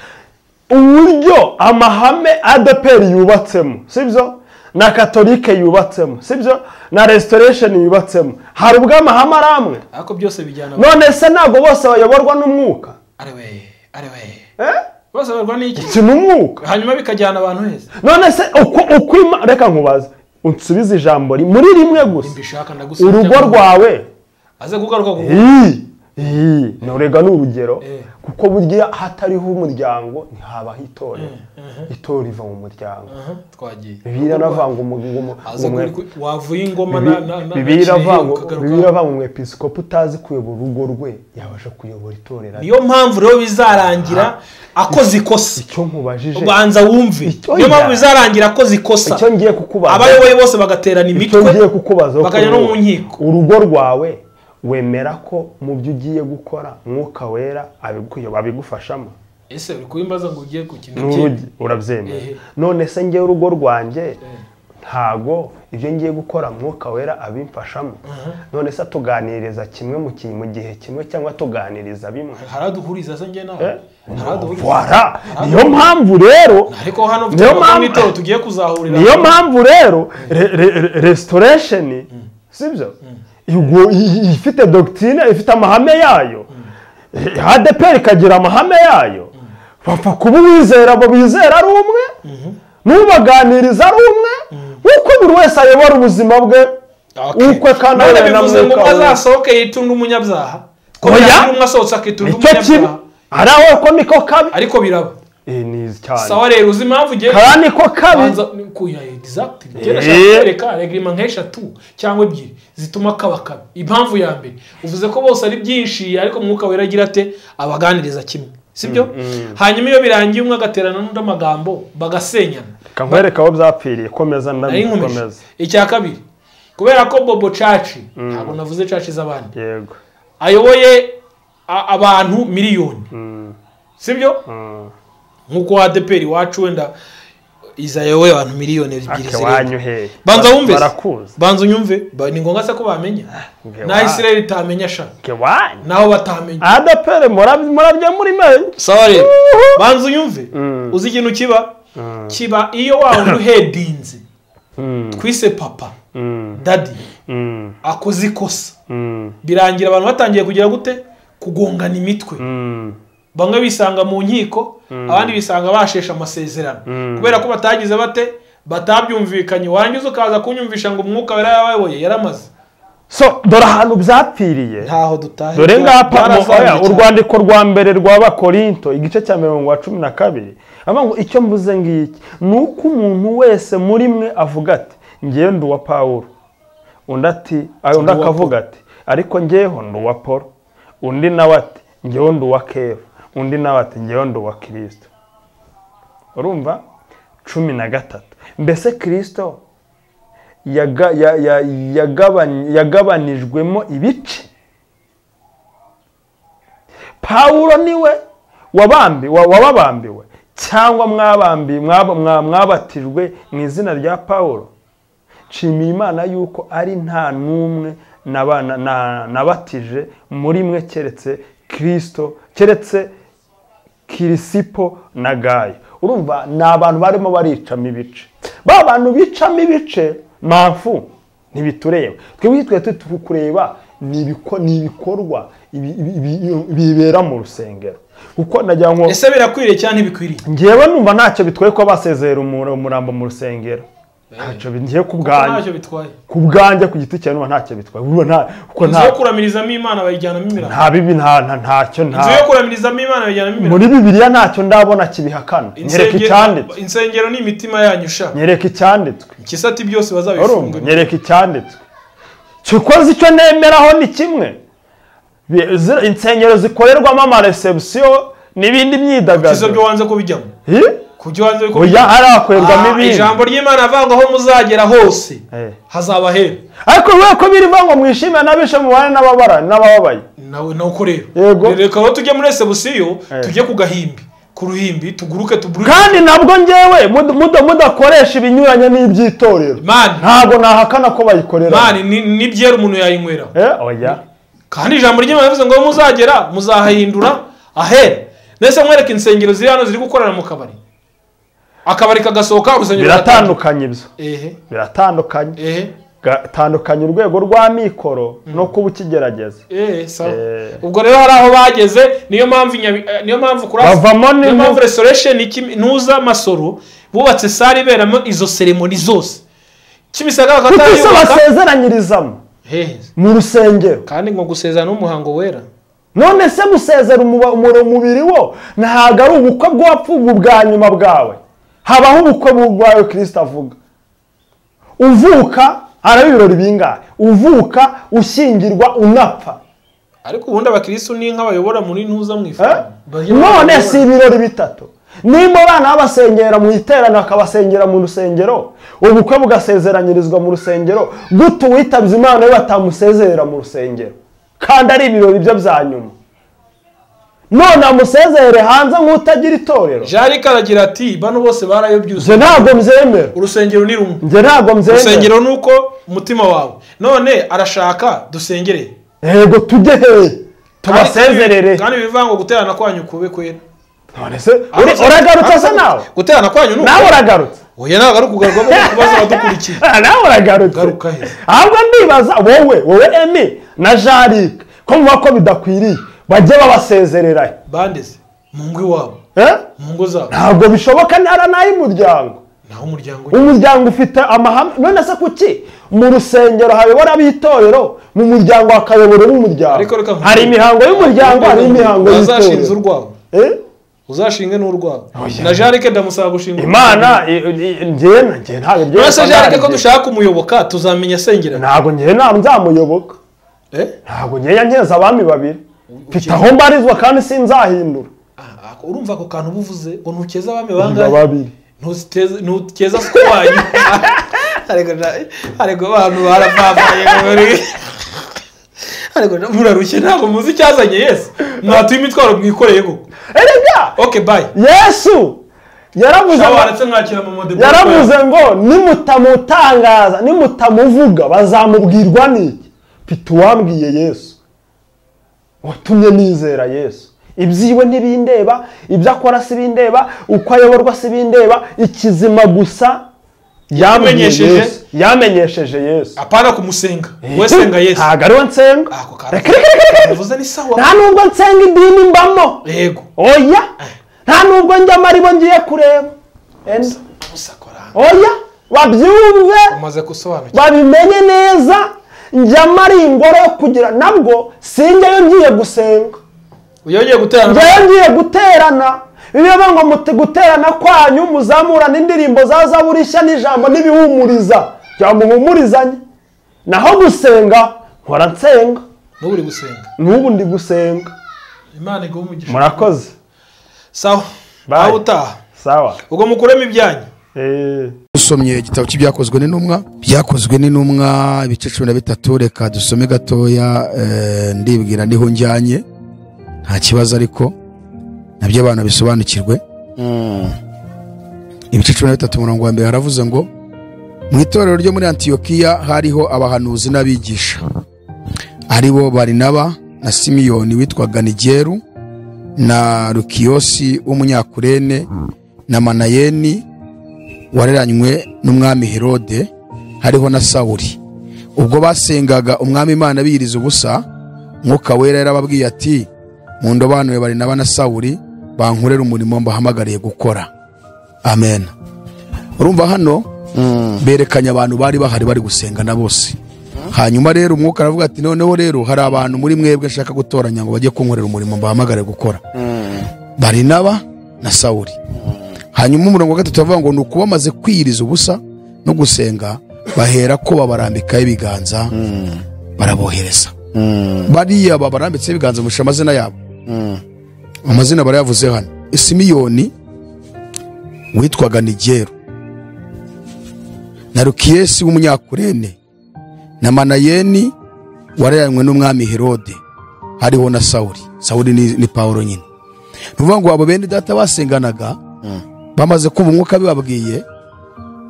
uburyo amahame adeperi yubatsemo sibyo na katolike yubatsemo sibyo na resitoresheni yubatsemo hari ubwo amahame ari amwe ariko byose bijyana none se ntabwo bose bayoborwa n'umwuka ariwe ariwe Eh? bose barwa n'iki si n'umwuka hanyuma bikajyana abantu heza none se uko uko ima- reka nkubaze unsubize ijambo ri- muri rimwe gusa mbishaka ndagusabye urugo cyangwa- rwawe aze kugaruka ku iyi iyi nturega ni urugero Eh. kuko burya hatariho umuryango ntihabaho itorero itorero riva mu muryango Aha, twagiye biranavanga umuryango aze kuri wavuye ingoma na na na bibiravanga umwepisikopi utazi kuyobora urugo rwe yabasha kuyobora itorero niyo mpamvu rero bizarangira akoze ikosa icyo nkubajije ubanza wumve Icyo niyo mpamvu njya- bizarangira akoze ikosa icyo ngiye kukubaza abayoboye bose bagaterana icyo imitwe ngiye kukubaza wo bakajya no mu kureba. nkiko urugo rwawe wemera ko mu byo ugiye gukora mwuka wera abiguyo- abigufashamo ese uri kubimbaza ngo ugiye ku kintu n'urugi urabyemera Ehe. none se njyewe urugo rwanjye ntago ibyo ngiye gukora mwuka wera abimfashamo none se tuganiriza kimwe mu ki- mu gihe kimwe cyangwa tuganiriza bimwe haraduhuriza se njye nawe haraduhuriza wara niyo mpamvu rero ariko hano Niyo mfite mpamvu- n'itoro tugiye kuzahurira niyo mpamvu rero re- re- re- restoration sibyo Igo- i- i- ifite dogitine ifite amahame yayo adeperi ikagira amahame yayo bapfa kuba uwizera abo bizera ari umwe n'ubaganiriza ari umwe nk'uko buri wese ayobora ubuzima bwe Okay. ukwe kandi none abana bivuze ngo n'umwuka we. azasohoke yitunga umunyabyaha ko Oya. yagira umwe asohotse akitunga nicyo kibi umunyabyaha ari aho ko niko kabi ariko biraba Eh, ni cyane sawa rero uzi impamvu ugiye kara niko kabi banza kuya exact kera Eh. shaka reglement nk'eshatu cyangwa ebyiri zituma kaba kabi impamvu ya mbere uvuze ko bose ari byinshi ariko mwuka wera agira ate abaganiriza kimwe sibyo hanyuma iyo birangiye umwe agaterana n'undi amagambo bagasenyana reka nkwereke aho byapfiriye komeza nari nkomeje ndabikomeza icya kabiri kubera ko bobo caci ntabwo navuze caci z'abandi yego ayoboye a- abantu miliyoni sibyo nk'uko wa adeperi iwacu wenda iza ayoboye abantu miliyoni ebyiri zirenga wanyoheye banza wumve se. barakuzi banza unyumve Ba- ni ngombwa se ko bamenya Nge na wa- israel itamenya sha ke wanyu naho batamenya adapere murabya muri menshi sawa rero banza unyumve uzi ikintu kiba kiba iyo wa wundi uhedinze twise papa dadi akoze ikosa birangira abantu batangiye kugira gute kugongana imitwe bamwe bisanga mu nkiko abandi bisanga bashesha amasezerano kubera ko batagize bate batabyumvikanye wangiza ukaza kunyumvisha ngo umwuka wera yabayoboye yaramaze so dore ahantu byapfiriye ntaho dutahe dore ngapa mo- oya, Byarazambye cyane. urwandiko rwa mbere rw'abakorinto igice cya mirongo wa cumi na kabiri avuga ngo icyo mvuze ngiki ni uko umuntu wese muri mwe avuga ati ngewe ndi uwa pawulo undi ati ah, undi uwa akavuga ati ariko ngeweho ndi uwa paul undi nawe ati ngewe ndi uwa kefa undi nawe ati ngewe ndi uwa kirisito urumva cumi na gatatu mbese kirisito yaga- ya- ya- yagabany- yagabanijwemo ibice pawulo niwe wabambi- wa- wababambiwe cyangwa mwabambi- mwaba- mwa- mwabatijwe mu izina rya pawulo nshimiye imana yuko ari nta n'umwe naba- na- na- nabatije muri mwe keretse kirisito keretse kirisipo na gayo urumva ni abantu barimo baricamo ibice ba bantu bicamo ibice mpamvu ntibitureba twebwe twe turi kureba ni ibiko- ni ibikorwa ibi- ibi- ibi- bibera mu rusengero kuko nagira ngo ese birakwiriye cyangwa ntibikwiriye ngewe numva ntacyo bitwaye ko basezera umurambo mu rusengero ntacyo bi- njye ku ntacyo bwanjye bitwaye ku bwanjye ku giti cyawe niba ntacyo bitwaye buriya nta kuko inzu nta yo kuramirizamo imana bayijyanamo imirambo nta bibi nta nta- ntacyo nta inzu yo kuramirizamo imana bayijyanamo imirambo muri bibiliya ntacyo ndabona kibihakana nyereka Insengero- icyanditswe insengero ni imitima yanyu sha nyereka icyanditswe ikisati byose urumva bazabifungura nyereka icyanditswe kikoze icyo nemeraho ni kimwe Bi- zi- insengero zikorerwamo amaresebusiyo n'ibindi izo byo myidagaduro wanze kubijyamo Hi? ku byo wanze kubijyamo oya harakorerwamo Ah, ibindi ijambo ry'imana avanga aho muzagera hose Eh. hazaba hera ariko kubera ko biriva ngo mwishimire n'abishe mubane n'ababara n'abababaye nawe nuko rero Yego. Rero reka aho tujye muri esebusiyo Eh. tujye ku gahimbi ku ruhimbi tuguruke tuburuke kandi nabwo ngewe mud- muda- mudakoresha ibinyuranye n'iby'itorero mani ntabwo nahakana ko bayikorera mani ni- n'ibyera umuntu yayinyweramo Eh, oya kandi ijambo ry'imana rivuze ngo aho muzagera muzahahindura ahera nese mwereke insengero ziri hano ziri gukorera mu kabari akabari kagasohoka urusengero biratandukanye ibyo ehe biratandukanye ehe gatandukanye urwego rwa mikoro no kuba ukigerageza ehe sawa Eh. ubwo rero hari aho bageze niyo mpamvu Nyabi- eh, niyo mpamvu kurasa Bavamo niyo n'impu- mpamvu restoration iki- ntuza masoro bubatse sare iberamo izo seremoni zose kimisagara kuko isi bakatayubaka basezeranyirizamo hehe mu rusengero kandi ngo gusezerana n'umuhango wera none se gusezera umuba- umuro- umubiri wo ntabwo ari ubukwe bw'uwapfuga ubwa nyuma bwawe habaho ubukwe bwawe kirisita avuga uvuka haraba ibirori bingahe uvuka ushyingirwa unapfa ariko ubundi abakirisitu ni nk'abayobora muri ntuza mu ifu Eh? none si ibirori bitatu nimba abana babasengera mu iteraniro akabasengera mu rusengero ubukwe bugasezeranyirizwa mu rusengero gute uwitabye imana we batamusezerera mu rusengero kandi ari ibirori bye bya nyuma none amusezere hanze nk'utagira itorero jarike aragira ati bano bose barayobyuze njye ntabwo mbyemera urusengero ni rumwe njye ntabwo mbyemera urusengero ni uko umutima wawe none arashaka dusengere yego tujye hehe tubasezerere kandi bivuga ngo guterana kwanyu kube kwera none se uri- uragarutse se nawe guterana kwanyu ni nawe ukuri. uragarutse oya ntabwo ari ukugarukamo kubaza abadukurikiye Ah, nawe Garuka uragarutse heza. ahubwo ndibaza wowe wowe emi na jarike ko muba ko bidakwiriye bajye babasezererayo bandeze mu ngo iwabo Eh? mu ngo zabo ntabwo bishoboka ntara n'ay'umuryango naho umuryango we. umuryango ufite amahame none se kuki mu rusengero hayobora ab'itorero mu muryango hakayobora Ariko reka n'umuryango nkubwire. hari imihango y'umuryango hari imihango Bazashinze y'itorero urwabo Eh? uzashinge n'urwawe na jarike ndamusaba gushinga imana i- i- njyewe na njyewe ntabwo ibyo uretse jarike ko ntabwo- dushaka umuyoboka tuzamenya asengera ntabwo njyewe ntabwo nzamuyoboka Eh? ntabwo nkeya nkeza abami babiri mfite aho mbarizwa kandi sinzahindura Ah, ah, urumva ako kantu uba uvuze ngo ntukeze abami Mba bangahe babiri ntuziteze ntukeza ko wanyu ariko na- ariko abantu barapfapaye ariko na- murarushye ntabwo muzi icyazanye yesu mwatuye imitwaro mwikoreye koko erega ok bye yesu yaravuze ngo- shawaretse mwakira mu mode yaravuze ngo nimutamutangaza nimutamuvuga bazamubwirwa n'iki mfite uwambwiye yesu watumye nizera yesu ibyiwe ntibindeba ibyo akora sibindeba uko ayoborwa sibindeba ikizima gusa yambwiye Yamenyesheje- Yesu. yamenyesheje yesu apana kumusenga wowe senga yesu ntabwo ariwe nsenga ako kantu reka reka reka reka bivuze ni sawa nta nubwo nsenga idini mbamo yego oya nta nubwo njyamo aribo ngiye kureba Enda. gusa kora oya babyumve umaze gusobanukirwa babimenye neza njyamo ari ingoro yo kugira nabwo sinjyayo ngiye gusenga uyongeye guterana njyayo ngiye guterana biba bivuga ngo muti guterana kwanyu muzamurana indirimbo za zaburi ishya n'ijambo n'ibihumuriza cyangwa muhumurizanye naho gusenga nkora nsenga n'ubu uri gusenga n'ubu ndi gusenga imana iguha umugisha murakoze sawa Bye. aho utaha sawa ubwo mukuremo ibyanyu Eh, dusomye igitabo cy'ibyakozwe n'intumwa byakozwe n'intumwa ibice cumi na bitatu reka dusome gatoya eh, ndibwira niho njyanye nta kibazo ariko nabyo abana bisobanukirwe ibice cumi na bitatu murongo wa mbere haravuze ngo mu itorero ryo muri antiyokiya hariho abahanuzi n'abigisha ari bo barinaba na simiyoni witwaga nigeru na rukiyosi w'umunyakurene na manayeni wareranywe n'umwami herode hariho na sawuri ubwo basengaga umwami imana biyiriza ubusa mwuka wera yarababwiye ati mundobanure bari naba na sawuri bankorere umurimo mbahamagariye gukora amen urumva hano berekanye abantu bari bahari bari gusengana bose hanyuma rero umwuka aravuga ati noneho rero hari abantu muri mwebwe nshaka gutoranya ngo bajye kunkorera umurimo mbahamagare gukora barinaba na sawuri hanyuma umurongo wa gatatu bavuga ngo ni uko bamaze kwiyiriza ubusa no gusenga bahera ko babarambikaho ibiganza barabohereza bariya babarambitseho ibiganza bamuhisha amazina yabo amazina barayavuze hano simiyoni witwaga nigeru na rukiyesi w'umunyakurene na manayeni warayanywe n'umwami herode hariho na sawuri sawuri ni, ni pawulo nyine ni ukuvuga ngo abo bene data basenganaga bamaze kumva umwuka bibabwiye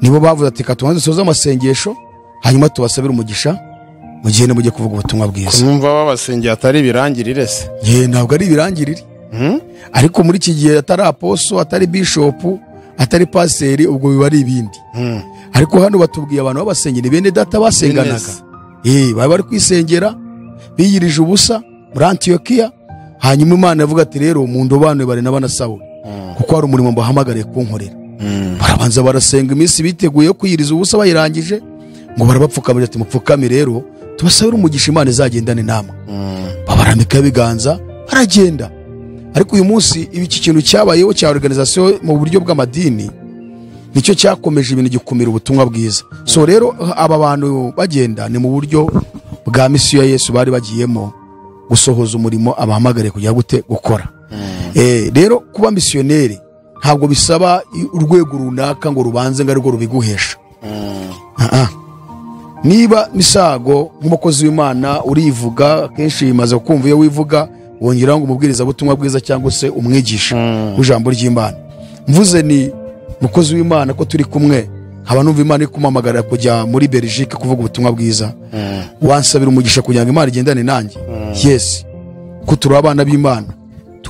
nibo bavuze ati reka tubanze dusoze amasengesho hanyuma tubasabire umugisha mu gihe nimujye kuvuga ubutumwa bwiza kumva babasengeye atari ibirangirire se Ye, ntabwo ari ibirangirire ariko muri iki gihe atari aposo atari bishopu atari paseri ubwo biba ari ibindi ariko hano batubwiye abantu b'abasengeri bene data basenganaga Yes. Eh, bari bari kwisengera biyirije ubusa muri antiyokiya hanyuma imana yavuga ati rero mu ndobanure bari n'abana sawuli kuko hari umurimo mbahamagariye kunkorera barabanza barasenga iminsi biteguye kwiyiriza ubusa bayirangije ngo barabapfukamira ati mupfukame rero tubasabire umugisha imana izagendane namwe babarambikaho ibiganza baragenda ariko uyu munsi ibi iki kintu cyabayeho cya organizasiyo mu buryo bw'amadini nicyo cyakomeje ibintu gikumira ubutumwa bwiza so rero aba bantu bagenda ni mu buryo bwa misiyo ya yesu bari bagiyemo gusohoza umurimo abahamagariye kujya gute gukora Eh, rero kuba misiyoneri ntabwo bisaba i- urwego runaka ngo rubanze ngo arirwo rubiguhesha Ah, ah. niba misago nk'umukozi w'imana urivuga akenshi bimaze kumva iyo wivuga wongeraho ngo umubwirizabutumwa bwiza cyangwa se umwigisha w'ijambo ry'imana mvuze ni mukozi w'imana ko turi kumwe haba numva imana iri kumamagarira kujya muri belgique kuvuga ubutumwa bwiza wansabira umugisha kugira ngo imana igendane nanjye yesi ko turi abana b'imana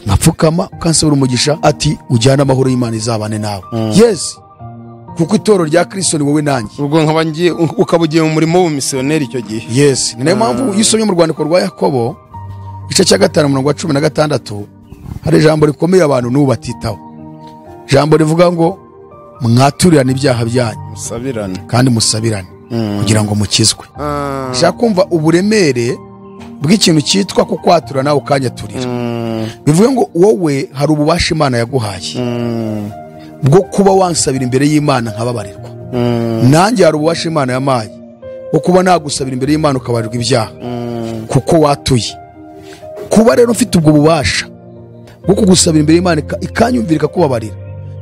nkapfukama ukansabira umugisha ati ujyane amahoro y'imana izabane nawe yesi kuko itoro rya kristo ni wowe nanjye ubwo nkaba ngiye ukaba ugiye mu murimo w'ubumisiyoneri icyo gihe yes ni nayo mpamvu iyo usomye mu rwandiko rwa yakobo igice cya gatanu umurongo wa cumi na gatandatu hari ijambo rikomeye abantu n'ubu batitaho ijambo rivuga ngo mwaturirane ibyaha byanyu musabirane kandi musabirane kugira ngo mukizwe ushaka kumva uburemere bw'ikintu cyitwa kukwatura nawe ukanyaturira bivuga ngo wowe hari ububasha imana yaguhaye bwo kuba wansabira imbere y'imana nkababarirwa nanjye hari ububasha imana yamaye bwo kuba nagusabira imbere y'imana ukabarirwa ibyaha kuko watuye kuba rero mfite ubwo bubasha bwo kugusabira imbere y'imana ika- ikanyumvira ikakubabarira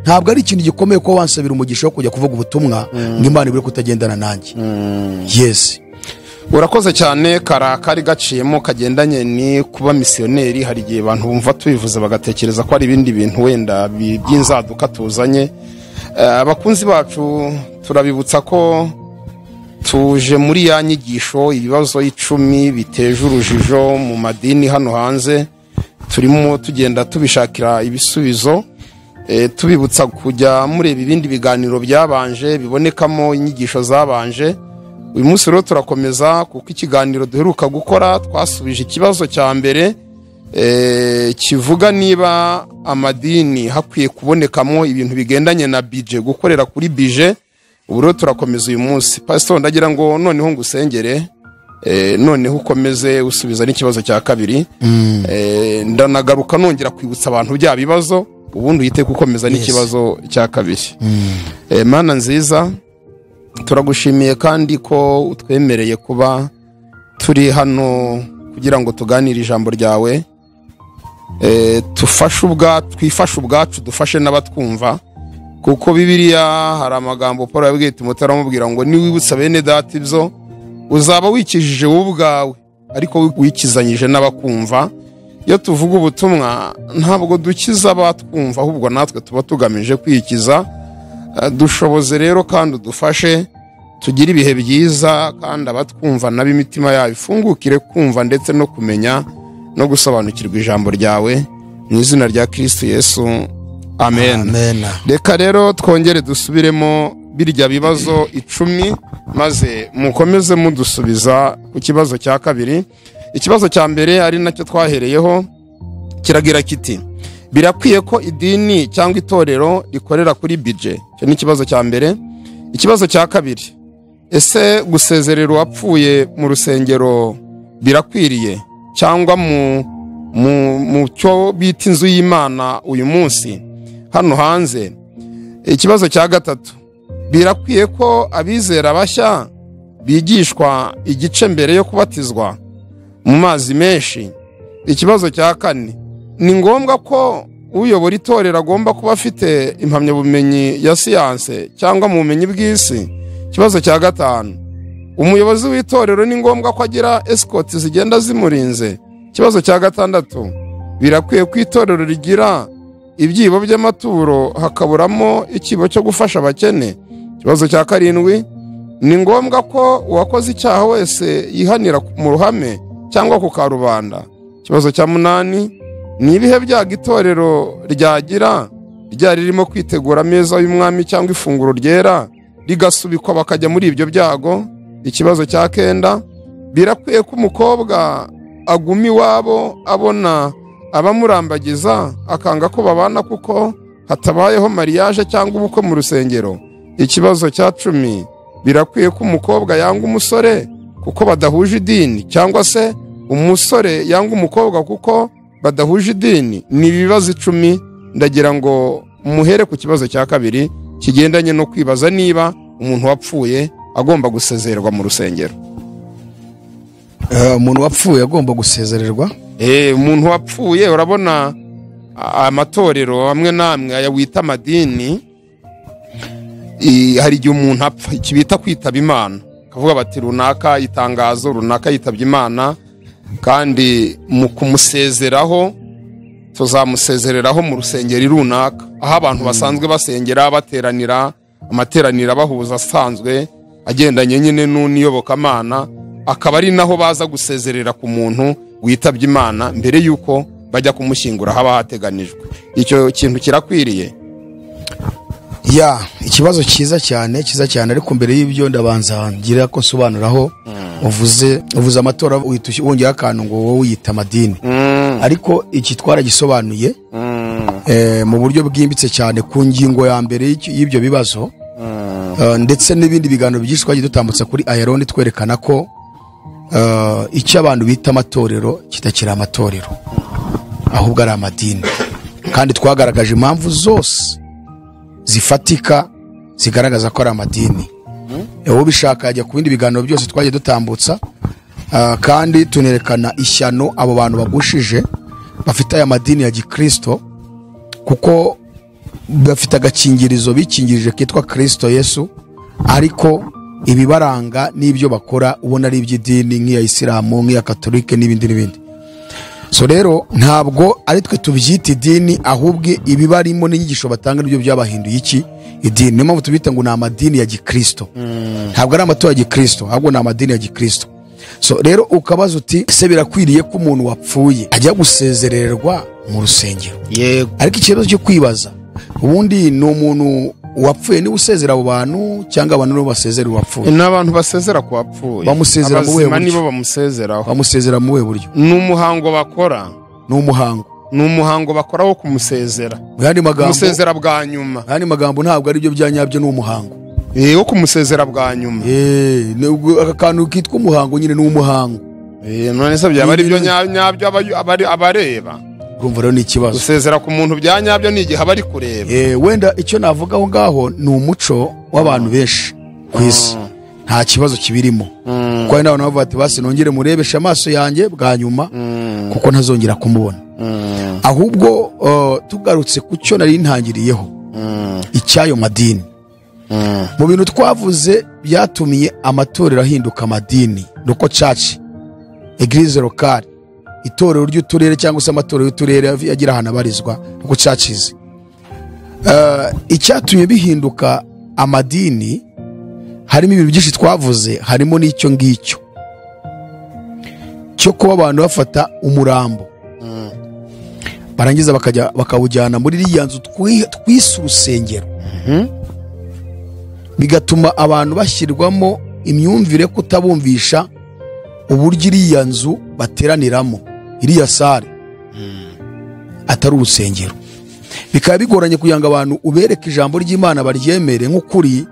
ntabwo ari ikintu gikomeye kuba wansabira umugisha wo kujya kuvuga ubutumwa ngo imana ibure kutagendana nanjye yesi urakoze cyane karakari gaciyemo kagendanye ni kuba misiyoneri hari igihe abantu bumva tubivuze bagatekereza ko hari ibindi bintu wenda bi- by'inzaduka tuzanye Eh, abakunzi bacu turabibutsa ko tuje muri ya nyigisho ibibazo icumi biteje urujijo mu madini hano hanze turimo tugenda tubishakira ibisubizo Eh, tubibutsa kujya mureba ibindi biganiro byabanje bibonekamo inyigisho zabanje uyu munsi rero turakomeza kuko ikiganiro duheruka gukora twasubije ikibazo cya mbere eh, kivuga niba amadini hakwiye kubonekamo ibintu bigendanye na bije gukorera kuri bije ubu rero turakomeza uyu munsi pasitoro ndagira ngo noneho ngusengere eh, noneho ukomeze usubiza n'ikibazo cya kabiri Eh, ndanagaruka nongera kwibutsa abantu bya bibazo ubundi uhite gukomeza n'ikibazo cya kabiri Eh, mana nziza turagushimiye kandi ko utwemereye kuba turi hano kugira ngo tuganire ijambo ryawe Eh, tufashe ubwa twifashe ubwacu dufashe n'abatwumva kuko bibiriya hari amagambo paul yabwiye timoteo aramubwira ngo niwibutsa bene data ibyo uzaba wikijije wowe ubwawe ariko wikizanyije n'abakumva iyo tuvuga ubutumwa ntabwo dukiza abatwumva ahubwo natwe tuba tugamije kwikiza Eh, dushoboze rero kandi udufashe tugire ibihe byiza kandi abatwumva nabo imitima yabo ifungukire kumva ndetse no kumenya no gusobanukirwa ijambo ryawe mu izina rya kirisitu yesu amen amena reka rero twongere dusubiremo birya bibazo icumi maze mukomeze mudusubiza ku kibazo cya kabiri ikibazo cya mbere ari nacyo twahereyeho kiragira kiti birakwiye ko idini cyangwa itorero rikorera kuri bije icyo ni ikibazo cya mbere ikibazo cya kabiri ese gusezerera uwapfuye mu rusengero birakwiriye cyangwa mu mu mu cyo bita inzu y'imana uyu munsi hano hanze ikibazo cya gatatu birakwiye ko abizera bashya bigishwa igice mbere yo kubatizwa mu mazi menshi ikibazo cya kane ni ngombwa ko uyobora itorero agomba kuba afite impamyabumenyi ya siyanse cyangwa mu bumenyi bw'isi ikibazo cya gatanu umuyobozi w'itorero ni ngombwa ko agira esikoti zigenda zimurinze ikibazo cya gatandatu birakwiye ko itorero rigira ibyibo by'amaturo hakaburamo ikibo cyo gufasha abakene ikibazo cya karindwi ni ngombwa ko uwakoze icyaha wese yihanira mu ruhame cyangwa ku karubanda ikibazo cya munani ni ibihe byago itorero ryagira ryari ririmo kwitegura ameza y'umwami cyangwa ifunguro ryera rigasubikwa bakajya muri ibyo byago ikibazo cya kenda birakwiye ko umukobwa aguma iwabo abona abamurambagiza akanga ko babana kuko hatabayeho mariyaje cyangwa ubukwe mu rusengero ikibazo cya cumi birakwiye ko umukobwa yanga umusore kuko badahuje idini cyangwa se umusore yanga umukobwa kuko badahuje idini ni ibibazo icumi ndagira ngo muhere ku kibazo cya kabiri kigendanye no kwibaza niba umuntu wapfuye agomba gusezererwa mu rusengero Eh, umuntu wapfuye agomba gusezererwa Eh, umuntu wapfuye urabona a- amatorero amwe n'amwe aya wita amadini i- hari igihe umuntu apfa iki bita kwitaba imana akavuga bati runaka itangazo runaka yitabye imana kandi mu kumusezeraho tuzamusezereraho mu rusengero runaka aho abantu basanzwe basengera bateranira amateraniro abahuza asanzwe agendanye nyine n'u- n'iyobokamana akaba ari naho baza gusezerera ku muntu witabye imana mbere y'uko bajya kumushyingura haba hateganijwe icyo kintu kirakwiriye ya ikibazo cyiza cyane cyiza cyane ariko mbere y'ibyo ndabanza ngira ko nsobanuraho uvuze uvuze amatora witush- wongeraho akantu ngo wowe uyita amadini ariko iki twaragisobanuye eh, mu buryo bwimbitse cyane ku ngingo ya mbere y'icyo- y'ibyo bibazo Eh, ndetse n'ibindi biganiro byinshi twagiye dutambutsa kuri ayaroni twerekana ko eh, icyo abantu bita amatorero kitakiri amatorero ahubwo ari amadini kandi twagaragaje impamvu zose zifatika zigaragaza ko ari amadini wowe ubishaka yajya ku bindi biganiro byose twagiye dutambutsa Ah, kandi tunerekana ishyano abo bantu bagushije bafite aya madini ya gikristo kuko bafite agakingirizo bikingirije kitwa kirisito yesu ariko ibibaranga n'ibyo bakora ubona ari iby'idini nk'iya isilamu nk'iya katolike n'ibindi n'ibindi so rero ntabwo ari twe tubyita idini ahubwo ibibarimo n'inyigisho batanga nibyo byabahinduye iki idini niyo mpamvu tubita ngo ni amadini ya gikristo ntabwo ari amatora ya gikristo ahubwo ni amadini ya gikristo so rero ukabaza uti ese birakwiriye ko umuntu wapfuye ajya gusezererwa mu rusengero yego ariko ikibazo cyo kwibaza ubundi ni umuntu wapfuye niba usezera abo bantu cyangwa abantu nibo basezera uwapfuye ni abantu basezera ku bapfuye Bamusezera mu buhe abazima buryo? nibo bamusezeraho bamusezera mu buhe buryo ni umuhango bakora ni umuhango ni umuhango bakora wo kumusezera mu yandi magambo kumusezera bwa nyuma mu yandi magambo ntabwo ari byo bya nyabyo ni umuhango Eh, wo kumusezera bwa nyuma Eh, nubwo aka kantu kitwa umuhango nyine ni umuhango Eh, none se byaba ari Ni- byo nya- nyabyo aba- abari- abareba urumva rero ni ikibazo gusezera ku muntu bya nyabyo ni igihe aba ari kureba Eh, wenda icyo navuga aho ngaho ni umuco w'abantu benshi ku isi nta kibazo kibirimo kuko hari n'abantu bavuga bati basi nongere murebeshe amaso yanjye bwa nyuma kuko ntazongera kumubona ahubwo eh, tugarutse ku cyo nari ntangiriyeho icy'ayo madini mu bintu twavuze byatumiye amatorero ahinduka amadini uko caci egirize lokali itorero ry'uturere cyangwa se amatorero y'uturere agira ahantu abarizwa uko cacize icyatumye bihinduka amadini harimo ibintu byinshi twavuze harimo n'icyo ngicyo cyo kuba abantu bafata umurambo barangiza bakajya bakawujyana muri ririya nzu twi- twise urusengero bigatuma abantu bashyirwamo imyumvire yo kutabumvisha uburyo iriya nzu bateraniramo iriya sare atari urusengero bikaba bigoranye kugira ngo abantu ubereke ijambo ry'imana baryemere nk'ukuri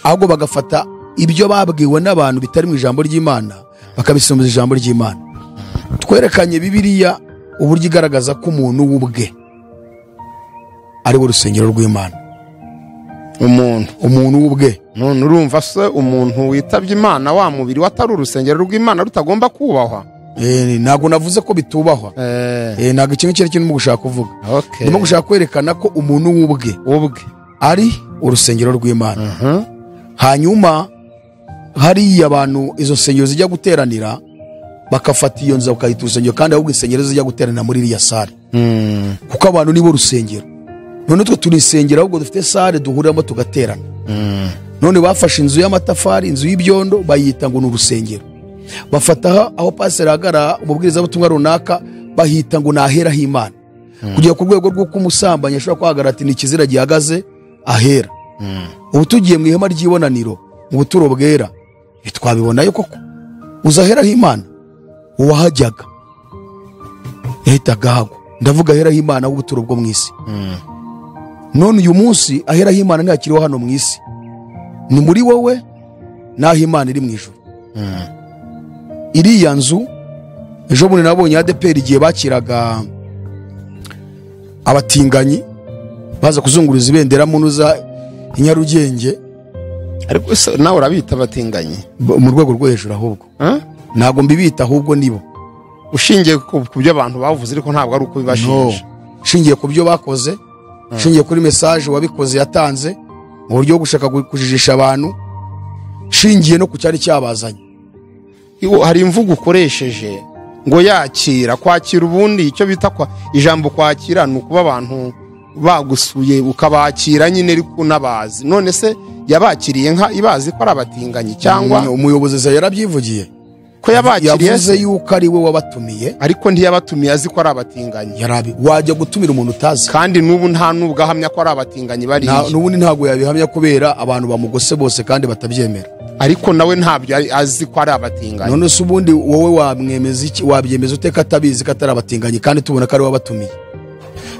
ahubwo bagafata ibyo babwiwe n'abantu bitari mu ijambo ry'imana bakabisomeza ijambo ry'imana twerekanye bibiriya uburyo igaragaza ko umuntu w'ubwe ari we rusengero rw'imana umuntu umuntu w'ubwe none urumva se umuntu witabye imana wa mubiri we atari urusengero rw'imana rutagomba kubahwa Eh, ntabwo navuze ko bitubahwa Eh, ntabwo ikintu icyo ari cyo ndimo gushaka kuvuga Okay. ndimo gushaka kwerekana ko umuntu w'ubwe ubwe ari urusengero rw'imana Mhm. hanyuma hariya abantu izo nsengero zijya guteranira bagafata iyo nzu bakayita urusengero kandi ahubwo insengero zijya guteranira muri iriya sare Mm. kuko abantu nibo rusengero none twe turi insengero ahubwo dufite sare duhuriramo tugaterana Mm. none bafashe inzu y'amatafari inzu y'ibyondo bayita ngo ni urusengero bafata aho- aho pasiteri ahagarara umubwirizabutumwa runaka bahita ngo ni ahera h'imana kugera ku rwego rw'uko umusambanyi ashobora kuhagarara ati ni ikizira gihagaze ahera ubu tugiye mu ihema ry'ibonaniro mu buturo bwera ntitwabibonayo koko uzi ahera h'imana uwahajyaga yahitaga ahagwa ndavuga ahera h'imana w'ubuturo bwo mu isi Mm. none uyu munsi ahera h'imana ntakiriho hano mu isi ni muri wowe n'aho imana iri mu ijoro Mm. iriya nzu ejo bundi nabonye adeperi igihe bakiraga abatinganyi baza kuzunguruza ibendera mu ntuza i Nyarugenge ariko se nawe urabita abatinganyi b- mu rwego rwo hejuru ahubwo Eh? ntabwo mbibita ahubwo nibo ushingiye ku ku byo abantu bavuze ariko ntabwo ari uko bibashinja nshingiye ku byo bakoze nshingiye kuri mesaje uwabikoze yatanze mu buryo bwo gushaka gu- kujijisha abantu nshingiye no ku cyari cyabazanye Iwo- hari imvugo ukoresheje ngo yakira kwakira ubundi icyo bita kwa ijambo kwakira ni ukuba abantu bagusuye ukabakira nyine ariko unabazi none se yabakiriye nka ibazi ko ari abatinganyi Mm, cyangwa umuyobozi Zaya yarabyivugiye ko yabakiriye yavuze se yuko ari we wabatumiye ariko ntiyabatumiye azi ko ari abatinganyi yarabi wajya gutumira umuntu utazi kandi n'ubu nta n'ubwo ahamya ko ari abatinganyi bariya Nta- n'ubundi ntabwo yabihamya kubera abantu bamugose bose kandi batabyemera ariko nawe ntabyo ari- azi ko ari abatinganyi none se ubundi wowe wamwemeza iki wabyemeza ute ko atabizi ko atari abatinganyi kandi tubona ko ari we wabatumiye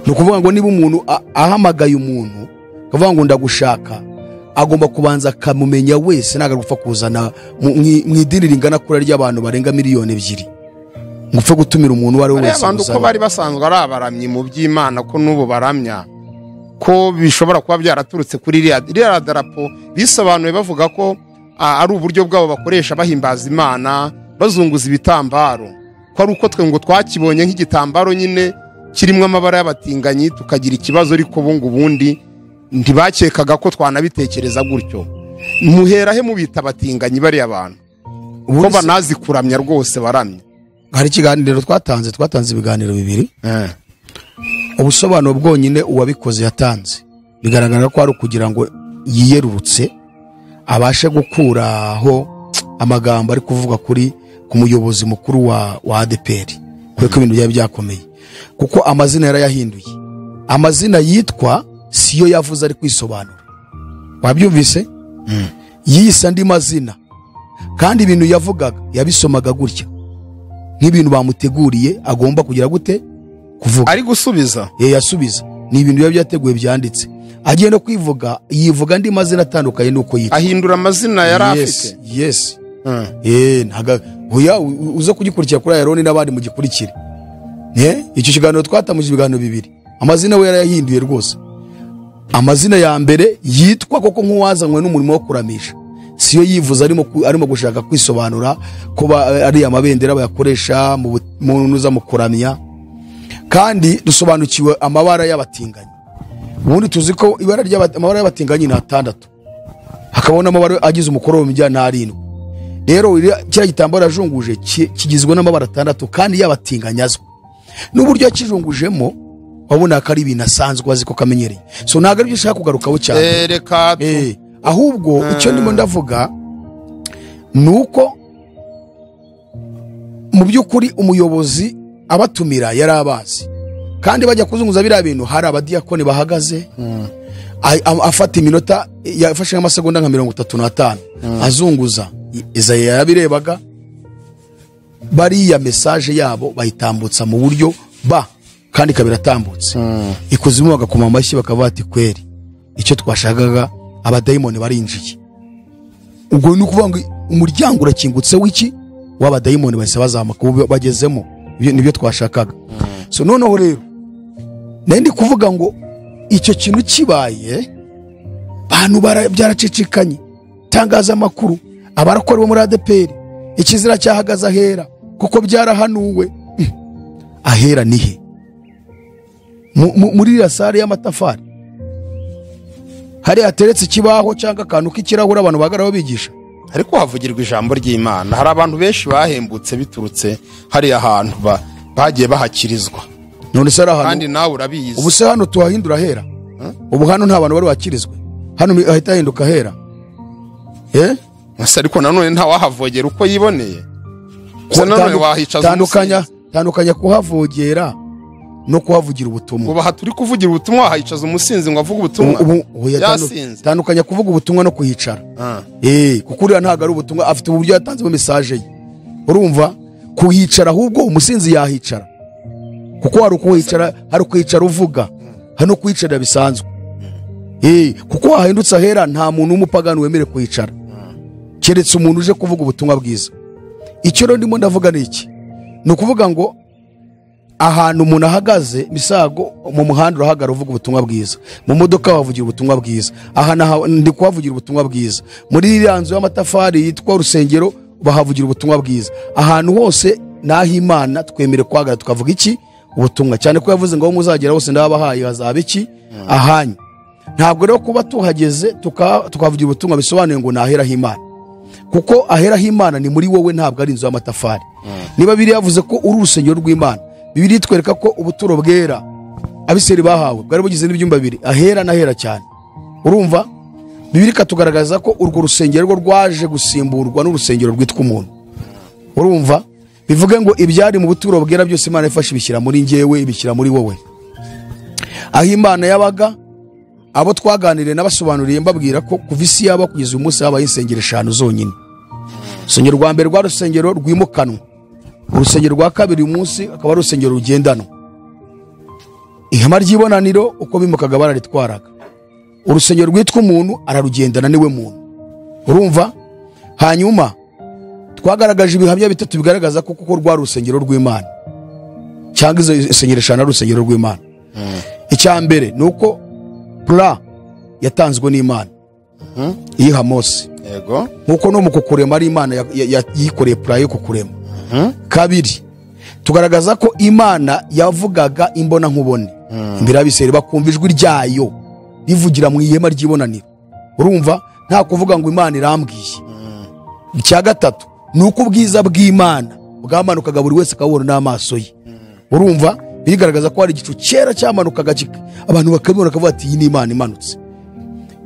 ni ukuvuga ngo niba umuntu a- ahamagaye umuntu akavuga ngo ndagushaka agomba kubanza akamumenya wese ntabwo agupfa kuzana mu- mu mu idini ringana kure ry'abantu barenga miliyoni ebyiri ngo upfe gutumira umuntu uwo ari we bariya wese bantu uko uzane. bari basanzwe ari abaramyi mu by'imana ko n'ubu baramya ko bishobora kuba byaraturutse kuri ririya ririya darapo bisobanuye bavuga ko ah, ari uburyo bwabo bakoresha bahimbaza imana bazunguza ibitambaro ko ari uko twe ngo twakibonye nk'igitambaro nyine kirimo amabara y'abatinganyi tukagira ikibazo ariko ubu ngubu ubundi ntibakekaga ko twanabitekereza gutyo muhera he mubita abatinganyi bariya bantu ko Ubundi se- banazi kuramya rwose baramya hari ikiganiro twatanze twatanze ibiganiro bibiri ubusobanuro bwonyine uwabikoze yatanze bigaragara ko ari ukugira ngo yiyerurutse abashe gukuraho amagambo ari kuvuga kuri ku muyobozi mukuru wa wa adeperi kubera ko ibintu byari byakomeye kuko amazina yarayahinduye amazina yitwa siyo yavuze ari kwisobanura wabyumvise yise andi mazina kandi ibintu yavugaga yabisomaga gutya nk'ibintu bamuteguriye agomba kugira gute kuvuga ari gusubiza ye yasubiza ni ibintu biba byateguwe byanditse agiye no kwivuga yivuga andi mazina atandukanye n'uko yitwa ahindura amazina yari Yes, afite yes Mm. ye ntaga hoya u- uze kugikurikira kuri ayaroni n'abandi mugikurikire ne icyo kiganiro twatamuje ibiganiro bibiri amazina we yarayahinduye rwose amazina ya mbere yitwa koko nk'uwazanywe n'umurimo wo kuramisha siyo yivuze arimo ku- arimo gushaka kwisobanura ko ba- ari amabendera bayakoresha mu bu- mu ntuza mu kuramya kandi dusobanukiwe amabara y'abatinganyi ubundi tuzi ko ibara ry'aba- amabara y'abatinganyi ni atandatu hakaba n'amabara agize umukoro mu bijyanye n'arindwi rero iriya- kiriya gitambaro yajunguje ki- kigizwe n'amabara atandatu kandi y'abatinganyi azwi n'uburyo yakijungujemo wabona ko ari ibintu asanzwe azi ko kamenyereye so ntabwo aribyo ushaka kugarukaho cyane Eh, reka tu- Eh, ahubwo icyo ndimo ndavuga ni uko mu by'ukuri umuyobozi abatumira yari abazi kandi bajya kuzunguza biriya bintu hari abadiyakoni bahagaze a- a- afata iminota yafashe nk'amasegonda nka mirongo itatu n'atanu azunguza izaya yarabirebaga bariya mesaje yabo bayitambutsa mu buryo ba kandi ikaba iratambutse ikuzimu bagakoma amashyi bakavuga ati kweri icyo twashakaga abadayimoni barinjiye ubwo ni ukuvuga ngo umuryango urakingutse w'iki w'abadayimoni bahise bazamuka ubu bagezemo Ibyo nibyo twashakaga so noneho rero nari ndi kuvuga ngo icyo kintu kibaye bantu bara- byaracicikanye itangazamakuru abarakora bo muri adeperi ikizira cyahagaze ahera kuko byarahanuwe Hmm. ahera ni he Mu- mu- muri iriya sare y'amatafari hariya hateretse ikibaho cyangwa akantu k'ikirahure abantu bahagararaho bigisha ariko havugirwa ijambo ry'imana hari abantu benshi bahembutse biturutse hariya hantu ba- bagiye bahakirizwa none se ari ahantu kandi nawe urabizi ubu se hano tuhahindura hera ubu hano nta bantu bari bakirizwe hano mi- hahita hahinduka hera Eh? Ese ariko nanone ntawahavogera uko yiboneye gusa nanone Tandu- wahicaza tandukanya tandukanya kuhavogera no kuhavugira ubutumwa ubaha turi kuvugira ubutumwa wahicaza umusinzi ngo avuge ubutumwa Ubu- oya, tandu- yasinze tandukanya kuvuga ubutumwa no kuhicara Ah. Eh, kuko uriya ntabwo ari ubutumwa afite uburyo yatanzemo mesaje ye urumva kuhicara ahubwo umusinzi yahicara kuko hari ukuhicara hari ukuhicara uvuga hari no kuhicara bisanzwe Eh, kuko wahindutse ahera nta muntu w'umupagani wemerewe kuhicara keretse umuntu uje kuvuga ubutumwa bwiza icyo rero ndimo ndavuga ni iki ni ukuvuga ngo ahantu umuntu ahagaze misago mu muhanda urahagarara uvuga ubutumwa bwiza mu modoka wavugira ubutumwa bwiza aha naha- ndi kuhavugira ubutumwa bwiza muri iriya nzu y'amatafari yitwa urusengero bahavugira ubutumwa bwiza ahantu hose n'aho imana twemere kuhagarara tukavuga iki ubutumwa cyane ko yavuze ngo aho muzagera hose ndabahaye hazaba iki ahanyu ntabwo rero kuba tuhageze tuka- tukahavugira ubutumwa bisobanuye ngo naheraho imana kuko aheraho imana ni muri wowe ntabwo ari inzu y'amatafari niba biri yavuze ko uri urusengero rw'imana bibiri itwereka ko ubuturo bwera abiseri bahawe bwari bugizwe n'ibyumba bibiri ahera n'ahera cyane urumva bibiri ikatugaragaza ko urwo rusengero rwo rwaje gusimburwa n'urusengero rwitwa umuntu urumva bivuge ngo ibyari mu buturo bwera byose imana ifashe ibishyira muri njyewe ibishyira muri wowe aho imana yabaga abo twaganiriye n'abasobanuriye mbabwira ko kuva isi yaba kugeza uyu munsi habaye insengero eshanu zonyine urusengero rwa mbere rwa rusengero rwimukanwa urusengero rwa kabiri uyu munsi akaba ari urusengero rugendanwa ihema ry'ibonaniro uko bimukaga bararitwaraga urusengero rwitwa umuntu ararugendana niwe muntu urumva hanyuma twagaragaje ibihamya bitatu bigaragaza ko kuko rwari urusengero rw'imana cyangwa izo insengero eshanu ari urusengero rw'imana icya mbere ni uko pura yatanzwe n'imana iyiha mose yego nkuko no mu kukurema ari imana ya- ya- ya- yikoreye pura yo kukurema kabiri tugaragaza ko imana yavugaga imbona nkubone imbere y'abiseri bakumva ijwi ryayo rivugira mu ihema ry'ibonaniro urumva nta kuvuga ngo imana irambwiye icya gatatu ni uko ubwiza bw'imana bwamanukaga buri wese akabubona n'amaso ye urumva birigaragaza ko hari igicu cyera cyamanukaga kika- abantu bakabibona bakavuga ati iyi ni imana imanutse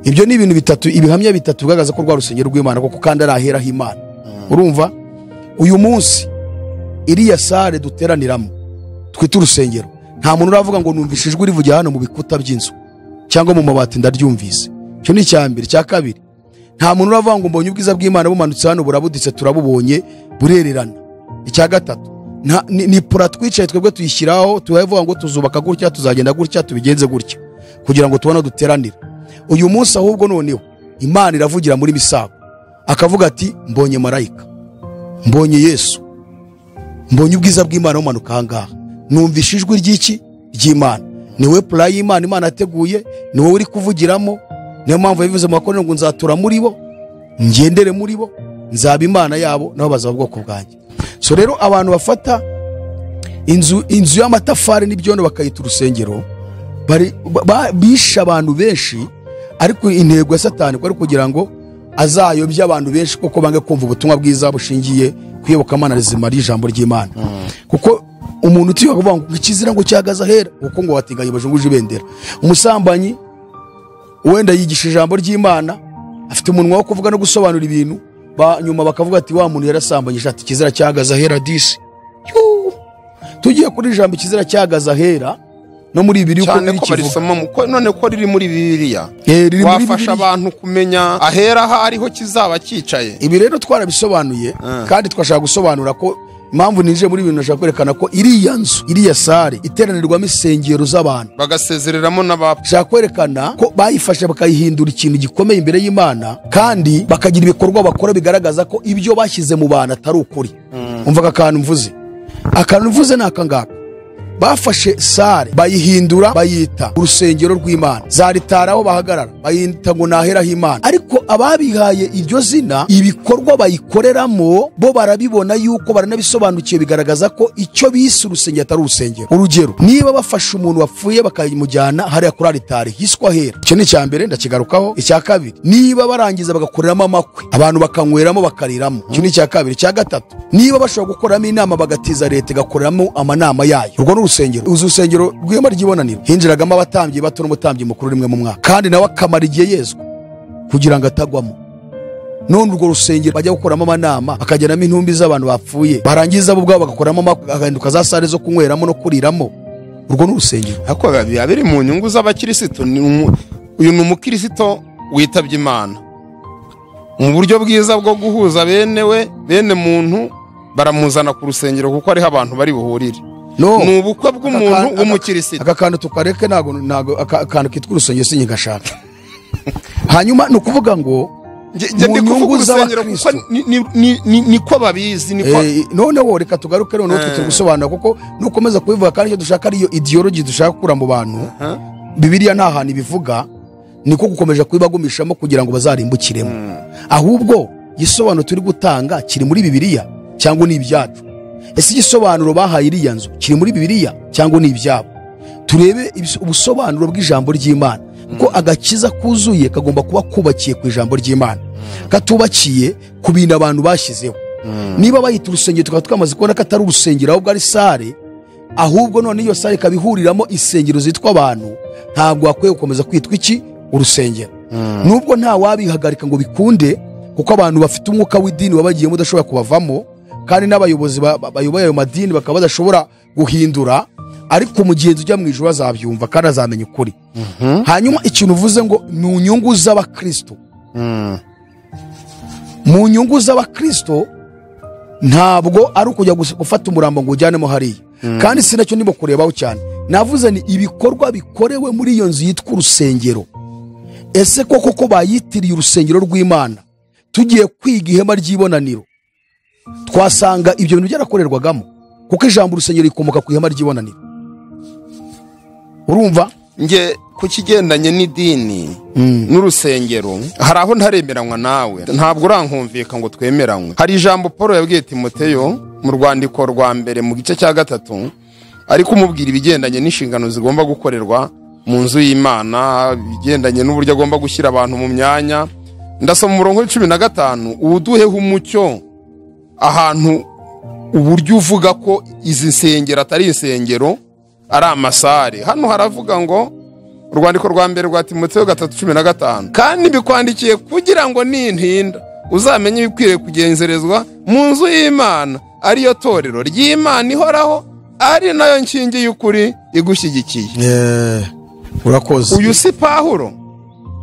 ibyo ni ibintu bitatu ibihamya bitatu bigaragaza ko rwa rusengero rw'imana kuko kandi ari aheraho imana urumva uyu munsi iriya sare duteraniramo twita urusengero nta muntu uravuga ngo numvishe ijwi rivugira hano mu bikuta by'inzu cyangwa mu mabati ndaryumvise icyo ni icya mbere icya kabiri nta muntu uravuga ngo mbonye ubwiza bw'imana bumanutse hano burabuditse turabubonye burererana icya gatatu nta- ni ni pura twicaye twebwe tuyishyiraho tubavuga ngo tuzubaka gutya tuzagenda gutya tubigenze gutya kugira ngo tubone aho duteranira uyu munsi ahubwo noneho imana iravugira muri misago akavuga ati mbonye marayika mbonye yesu mbonye ubwiza bw'imana bumanuka ahangaha numvishe ijwi ry'iki ry'imana ni wowe pura y'imana imana yateguye ni wowe uri kuvugiramo niyo mpamvu yabivuze mu bakorera ngo nzatura muri bo ngendere muri bo nzaba imana yabo nabo bazaba ubwoko bwanjye so rero abantu bafata inzu inzu y'amatafari n'ibyondo bakayita urusengero bari- ba- ba- bishe abantu benshi ariko intego ya satani ko ari kugira ngo azayobye abantu benshi kuko bange kumva ubutumwa bwiza bushingiye ku iyobokamana rizima ry'ijambo ry'imana kuko umuntu utiwe kuvuga ngo ikizira ngo cyahagaze ahera kuko ngo wateganya bajunguje ibendera umusambanyi wenda yigisha ijambo ry'imana afite umunwa wo kuvuga no gusobanura ibintu ba, nyuma bakavuga ati wa muntu yarasambanyije ati ikizira cyahagaze ahera disi Yuu. tugiye kuri ijambo ikizira cyahagaze ahera no muri bibiri uko cyane biri ko kivuga barisoma mu- ko- none ko riri muri bibiliya Eh, riri muri Bibiliya. wafasha abantu kumenya ahera aho ariho kizaba cyicaye ibi rero twarabisobanuye kandi twashaka gusobanura ko impamvu ninjiye muri ibintu nashaka kwerekana ko iriya nzu iriya sare iteranirwamo insengero z'abantu bagasezereramo n'abapfa nshaka kwerekana ko bayifashe bakayihindura ikintu gikomeye imbere y'imana kandi bakagira ibikorwa bakora bigaragaza ko ibyo bashyize mu bantu atari ukuri umvaga akantu mvuze akantu mvuze ni akangaka bafashe sare bayihindura bayita urusengero rw'imana zaritara aho bahagarara bayita ngo naheraho imana ariko ababihaye iryo zina ibikorwa bayikoreramo bo barabibona yuko baranabisobanukiwe bigaragaza ko icyo bise urusengero atari urusengero urugero niba bafashe umuntu wapfuye bakamujyana hariya kuri aritari hiswa hera icyo ni icya mbere ndakigarukaho icya kabiri niba barangiza bagakoreramo amakwe abantu bakanyweramo bakariramo icyo ni icya kabiri icya gatatu niba bashobora gukoramo inama bagatiza leta igakoreramo amanama yayo urwo ni urusengero uzi urusengero rw'ihema ry'ibonaniro hinjiragamo abatambyi bato n'umutambyi mukuru rimwe mu mwaka kandi nawe akamara igihe yezwa kugira ngo atagwamo none urwo rusengero bajya gukoramo amanama bakajyanamo intumbi z'abantu bapfuye barangiza bo ubwabo bagakoramo amakwe bagahinduka za sare zo kunyweramo no kuriramo urwo ni urusengero ariko biba biba biri mu nyungu z'abakirisitu ni umu- uyu ni umukirisitu witabye imana mu buryo bwiza bwo guhuza bene we bene muntu baramuzana ku rusengero kuko ariho abantu bari buhurire no ni ubukwe bw'umuntu Aka- w'umukirisitu aka kantu tukareke ntabwo ntabwo aka kantu kitwa urusengero sinjye ngashaka hanyuma ni ukuvuga ngo Nge- nge mu ndi kuvuga nyungu urusengero kuko z'abakristo. ni- ni- ni- ni- niko babizi niko Eh, noneho reka tugaruke noneho twe turi gusobanura kuko nukomeza kubivuga kandi icyo dushaka ariyo idiyorogi dushaka gukura mu bantu bibiliya nta hantu ibivuga niko gukomeza kubibagumishamo kugira ngo bazarimbukiremo ahubwo igisobanuro turi gutanga kiri muri bibiliya cyangwa ni ibyacu ese igisobanuro bahaye iriya nzu kiri muri bibiliya cyangwa ni ibyabo turebe ibis- ubusobanuro bw'ijambo ry'imana kuko agakiza kuzuye kagomba kuba kubakiye ku ijambo ry'imana katubakiye ku bintu abantu bashyizeho niba bayita urusengero tukaba twamaze kubona ko atari urusengero ahubwo ari sare ahubwo none iyo sare ikaba ihuriramo insengero zitwa abantu ntabwo hakwiye gukomeza kwitwa iki urusengero nubwo nta wabihagarika ngo bikunde kuko abantu bafite umwuka w'idini wabagiyemo udashobora kubavamo kandi n'abayobozi ba- ba- bayoboye ayo madini bakaba badashobora guhindura ariko umugenzi ujya mu ijoro azabyumva kandi azamenya ukuri hanyuma ikintu uvuze ngo ni inyungu z'abakristo mu nyungu z'abakristo ntabwo ari ukujya gusa gufata umurambo ngo ujyanemo hariya kandi si nacyo ndimo kurebaho cyane navuze ni ibikorwa bikorewe muri iyo nzu yitwa urusengero ese koko ko bayitiriye urusengero rw'imana tugiye kwiga ihema ry'ibonaniro twasanga ibyo bintu byarakorerwagamo kuko ijambo urusengero rikomoka ku ihema ry'ibonaniro urumva nge ku kigendanye n'idini n'urusengero hari aho ntaremeranywa nawe ntabwo urankumvika ngo twemeranywe hari ijambo paul yabwiye timoteyo mu rwandiko rwa mbere mu gice cya gatatu ari kumubwira ibigendanye n'inshingano zigomba gukorerwa mu nzu y'imana ibigendanye n'uburyo agomba gushyira abantu mu myanya ndasoma umurongo w'icumi na gatanu uwuduheho umucyo ahantu uburyo uvuga ko izi nsengero atari insengero ari amasare hano haravuga ngo urwandiko rwa mbere rwa timoteyo gatatu cumi na gatanu kandi mbikwandikiye kugira ngo nintinda uzamenye ibikwiriye kugenzerezwa mu nzu y'imana ariyo torero ry'imana ihoraho ari nayo nkingi y'ukuri igushyigikiye urakoze uyu si pahuro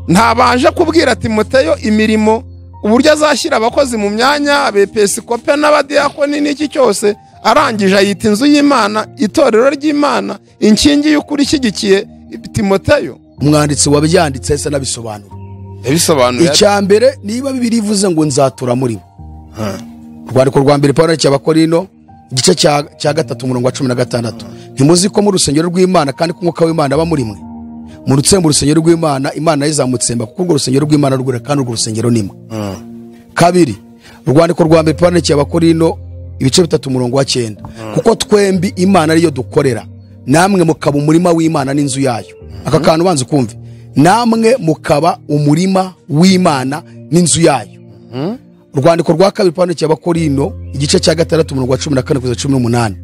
ntabanje kubwira timoteyo imirimo uburyo azashyira abakozi mu myanya abepisikope n'abadiyakoni n'iki cyose arangije ayita inzu y'imana itorero ry'imana inkingi y'ukuri ishyigikiye timoteyo umwanditsi wabyanditse ese n'abisobanura yabisobanuye icya mbere niba bibiri ivuze ngo nzatura muri bo urwandiko rwa mbere paul yandikira abakorino igice cya cya gatatu umurongo wa cumi na gatandatu ntimuzi ko mu rusengero rw'imana kandi ko umwuka w'imana aba muri mwe murutse mu rusengero rw'imana imana izamutsemba kuko urwo rusengero rw'imana rwera kandi urwo rusengero ni mwe kabiri urwandiko rwa mbere paul yandikira abakorino ibice bitatu umurongo wa cyenda kuko twembi imana ariyo dukorera namwe mukaba umurima w'imana n'inzu yayo aka kantu ubanza ukumve namwe mukaba umurima w'imana n'inzu yayo urwandiko rwa kabiri pande cy'abakorino igice cya gatandatu umurongo wa cumi na kane kugeza cumi n'umunani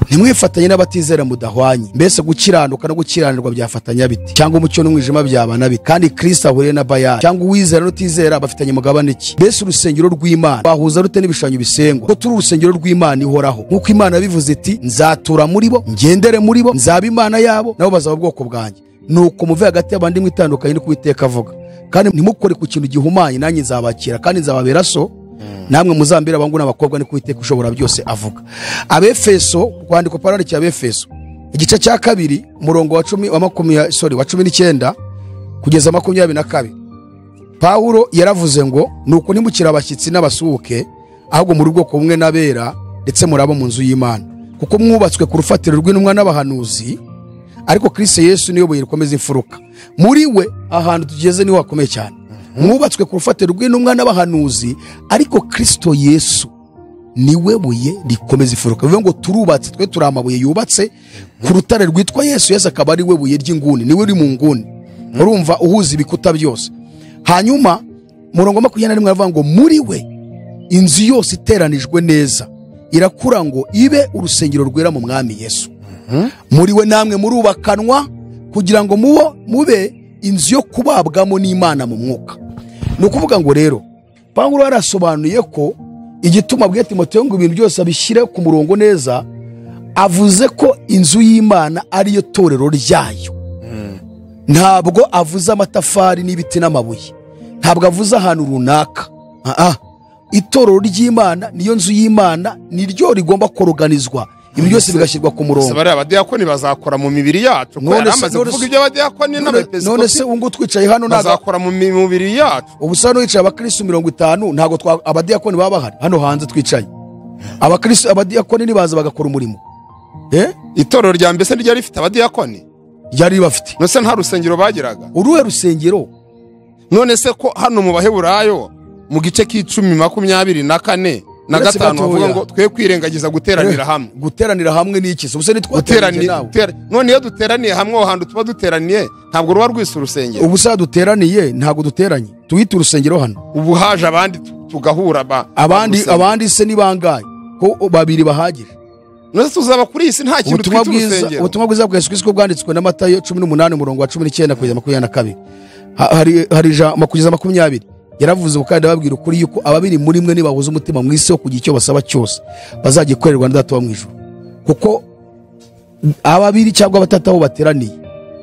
ntimwifatanye n'abatizera mudahwanye mbese gukiranuka no gukiranirwa byafatanya bite cyangwa umucyo n'umwijima byabana bite kandi kirisita ahuriye na bayani cyangwa uwizera n'utizera bafitanye mugabane ki mbese urusengero rw'imana bahuza rute n'ibishushanyo bisengwa ko turi urusengero rw'imana ihoraho nk'uko imana yabivuze iti nzatura muri bo ngendere muri bo nzaba imana yabo nabo bazaba ubwoko bwanjye nuko muve hagati y'abandi mwitandukanye no kubiteka avuga kandi ntimukore ku kintu gihumanye nanjye nzabakira kandi nzababera so namwe muzambira abahungu n'abakobwa ni kuwiteka ushobora byose avuga abefeso kwandikwa parari cya befeso igice cya kabiri umurongo wa cumi wa makumyabiri sorry wa cumi n'icyenda kugeza makumyabiri na kabiri pawulo yaravuze ngo nuko ntimukire abashyitsi n'abasuhuke ahubwo muri bwoko bumwe n'abera ndetse murabo mu nzu y'imana kuko mwubatswe ku rufatiro rw'intumwa n'abahanuzi ariko kirisito yesu niyo buye rikomeza imfuruka muri we ahantu tugeze niho hakomeye cyane mwubatswe ku rufatiro rw'intumwa n'abahanuzi ariko kirisito yesu niwe buye rikomeza imfuruka bivuga ngo turubatse twe turi amabuye yubatse ku rutare rwitwa yesu yesu akaba ari we buye ry'inguni niwe uri mu nguni urumva uhuza ibikuta byose hanyuma murongo wa makumyabiri na rimwe aravuga ngo muri we inzu yose iteranijwe neza irakura ngo ibe urusengero rwera mu mwami yesu muri we namwe murubakanwa kugira ngo mubo mube inzu yo kubabwamo n'imana mu mwuka ni ukuvuga ngo rero pawulo yarasobanuye ko igituma abwiye timoteyo ngo ibintu byose abishyire ku murongo neza avuze ko inzu y'imana ariyo torero ryayo ntabwo avuze amatafari n'ibiti n'amabuye ntabwo avuze ahantu runaka Ah, ah. itorero ry'imana niyo nzu y'imana niryo rigomba koroganizwa ibintu byose bigashyirwa ku murongo gusa bariya badiyakoni bazakora mu mibiri yacu kuko yari None se- amaze none kuvuga se- iby'abadiyakoni None- none se n'abepiskopi ubu ngubu twicaye hano ntabwo bazakora mu mi- mibiri yacu ubu usa n'uwicaye abakirisitu mirongo itanu ntabwo twa- abadiyakoni baba bahari hano hanze twicaye abakirisitu abadiyakoni ntibaza bagakora umurimo Eh? itorero rya mbese ryari rifite abadiyakoni ryari ribafite none se nta rusengero bagiraga uruhe rusengero none se ko hano mu baheburayo mu gice k'icumi makumyabiri na kane na Uretse gatanu bavuga gatoya. ngo twe kwirengagiza guteranira hamwe guteranira hamwe ni iki se ubuse Guterani- ntitwateraniye nawe gutera- none iyo duteraniye hamwe aho hantu tuba duteraniye ntabwo ruba rwise urusengero ubuse duteraniye ntabwo duteranye tuhite urusengero hano ubu haje abandi tu- tugahura ba abandi urusengero. abandi se ni bangahe ko babiri bahagije none se tuzaba kuri iyi si nta kintu ubutumwa twita bwiza urusengero ubutumwa bwiza bwa Yesu Kristo bwanditswe na Matayo 18 umurongo wa 19 kugeza makumyabiri na kabiri Ha- hari hari ijambo kugeza makumyabiri yaravuze ubu kandi ababwira ukuri yuko ababiri muri mwe nibahuza umutima mu isi wo kugira icyo basaba cyose bazagikorerwa na data wo mu ijuru kuko ababiri cyangwa batatu aho bateraniye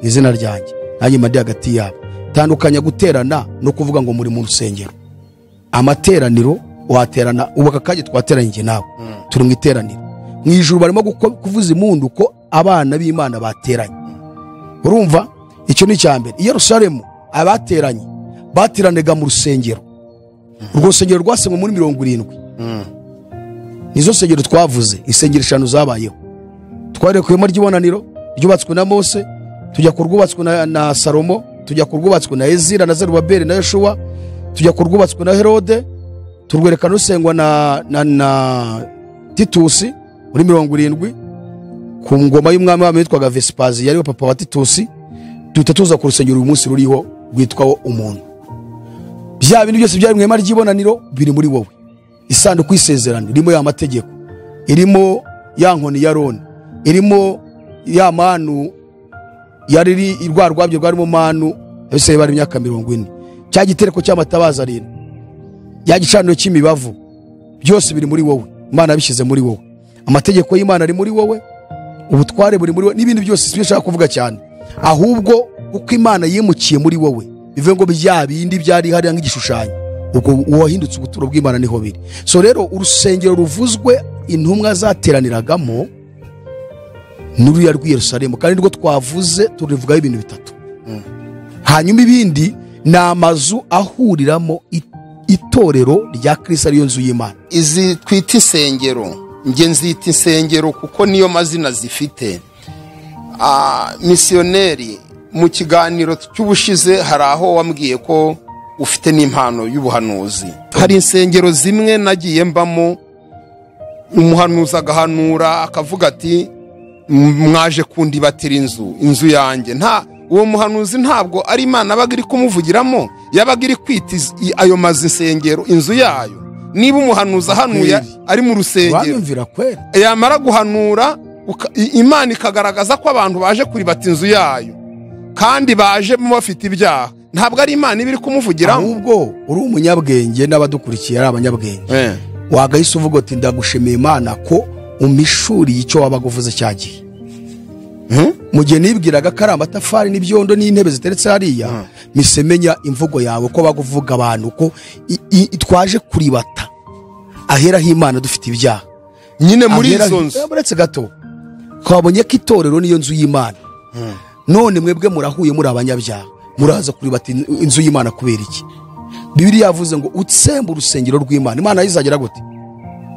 mu izina ryanjye nanjye mba ndi hagati yabo tandukanya guterana no kuvuga ngo muri mu rusengero amateraniro waterana ubu aka kanya twateranyije nawe turi mu iteraniro mu ijuru barimo guko- kuvuza impundu ko abana b'imana bateranye urumva icyo ni icya mbere i yerusalemu abateranye bateranaga mu rusengero urwo rusengero rwasenywe muri mirongo irindwi nizo nsengero twavuze insengero eshanu zabayeho twarekuye ku ihema ry'ibonaniro ryubatswe na mose tujya ku rwubatswe na, na salomo tujya ku rwubatswe na ezira na zerubabeli na yeshuwa tujya ku rwubatswe na herode turwereka rusengwa na, na, na titusi muri mirongo irindwi ku ngoma y'umwami wabo witwaga vesipazi yariwe papa wa titusi duhita tuza ku rusengero uyu munsi ruriho rwitwaho umuntu bya bintu byose byari mu ihema ry'ibonaniro biri muri wowe isanduku y'isezerano irimo ya mategeko irimo ya nkoni ya roni irimo ya manu yari iri rwa rwabyo rwarimo manu abisiraye bari imyaka mirongo ine cya gitereko cy'amatabaza arindwi ya gicaniro cy'imibavu byose biri muri wowe imana yabishyize muri wowe amategeko y'imana ari muri wowe ubutware buri muri wowe n'ibindi byose sibyo nshaka kuvuga cyane ahubwo kuko imana yimukiye muri wowe bivuye ngo bya bindi byari hariya nk'igishushanyo ubwo uwahindutse ubuturo bw'imana niho biri so rero urusengero ruvuzwe intumwa zateraniragamo n'ururiya rw'i yerusalemu kandi nirwo twavuze turivugaho ibintu bitatu hanyuma ibindi ni amazu ahuriramo i- itorero rya kirisi ariyo nzu y'imana izi twita insengero njye nzita insengero kuko niyo mazina zifite Ah, misiyoneri mu kiganiro cy'ubushize hari aho wambwiye ko ufite n'impano y'ubuhanuzi hari insengero zimwe nagiye mbamo umuhanuzi agahanura akavuga ati "M- mwaje kundibatira inzu inzu yanjye nta uwo muhanuzi ntabwo ari imana yabaga iri kumuvugiramo yabaga iri kwita iz- i- ayo mazu insengero inzu yayo niba umuhanuzi ahanuye Kweli. ari mu rusengero wabimvira kwera yamara guhanura uka- i- imana ikagaragaza ko abantu baje kuribata inzu yayo kandi baje bafite ibyaha ntabwo ari imana iba iri kumuvugiramo ahubwo uri umunyabwenge n'abadukurikiye ari abanyabwenge Eh. wagahise uvuga uti ndagushimiye imana ko umishuriye icyo wabaga uvuze cyagiye mu gihe nibwiraga ko ari amatafari n'ibyondo n'intebe ziteretse hariya mise menya imvugo yawe ko baguvuga abantu ko i- i- twaje kuribata ahera h'imana dufite ibyaha nyine muri Ahera- izo nzu Eh, muretse gato twabonye ko itorero niyo nzu y'imana none mwebwe murahuye muri abanyabyaha muraza kureba ati inzu y'imana kubera iki bibiliya yavuze ngo utsembe urusengero rw'imana imana yizagera gute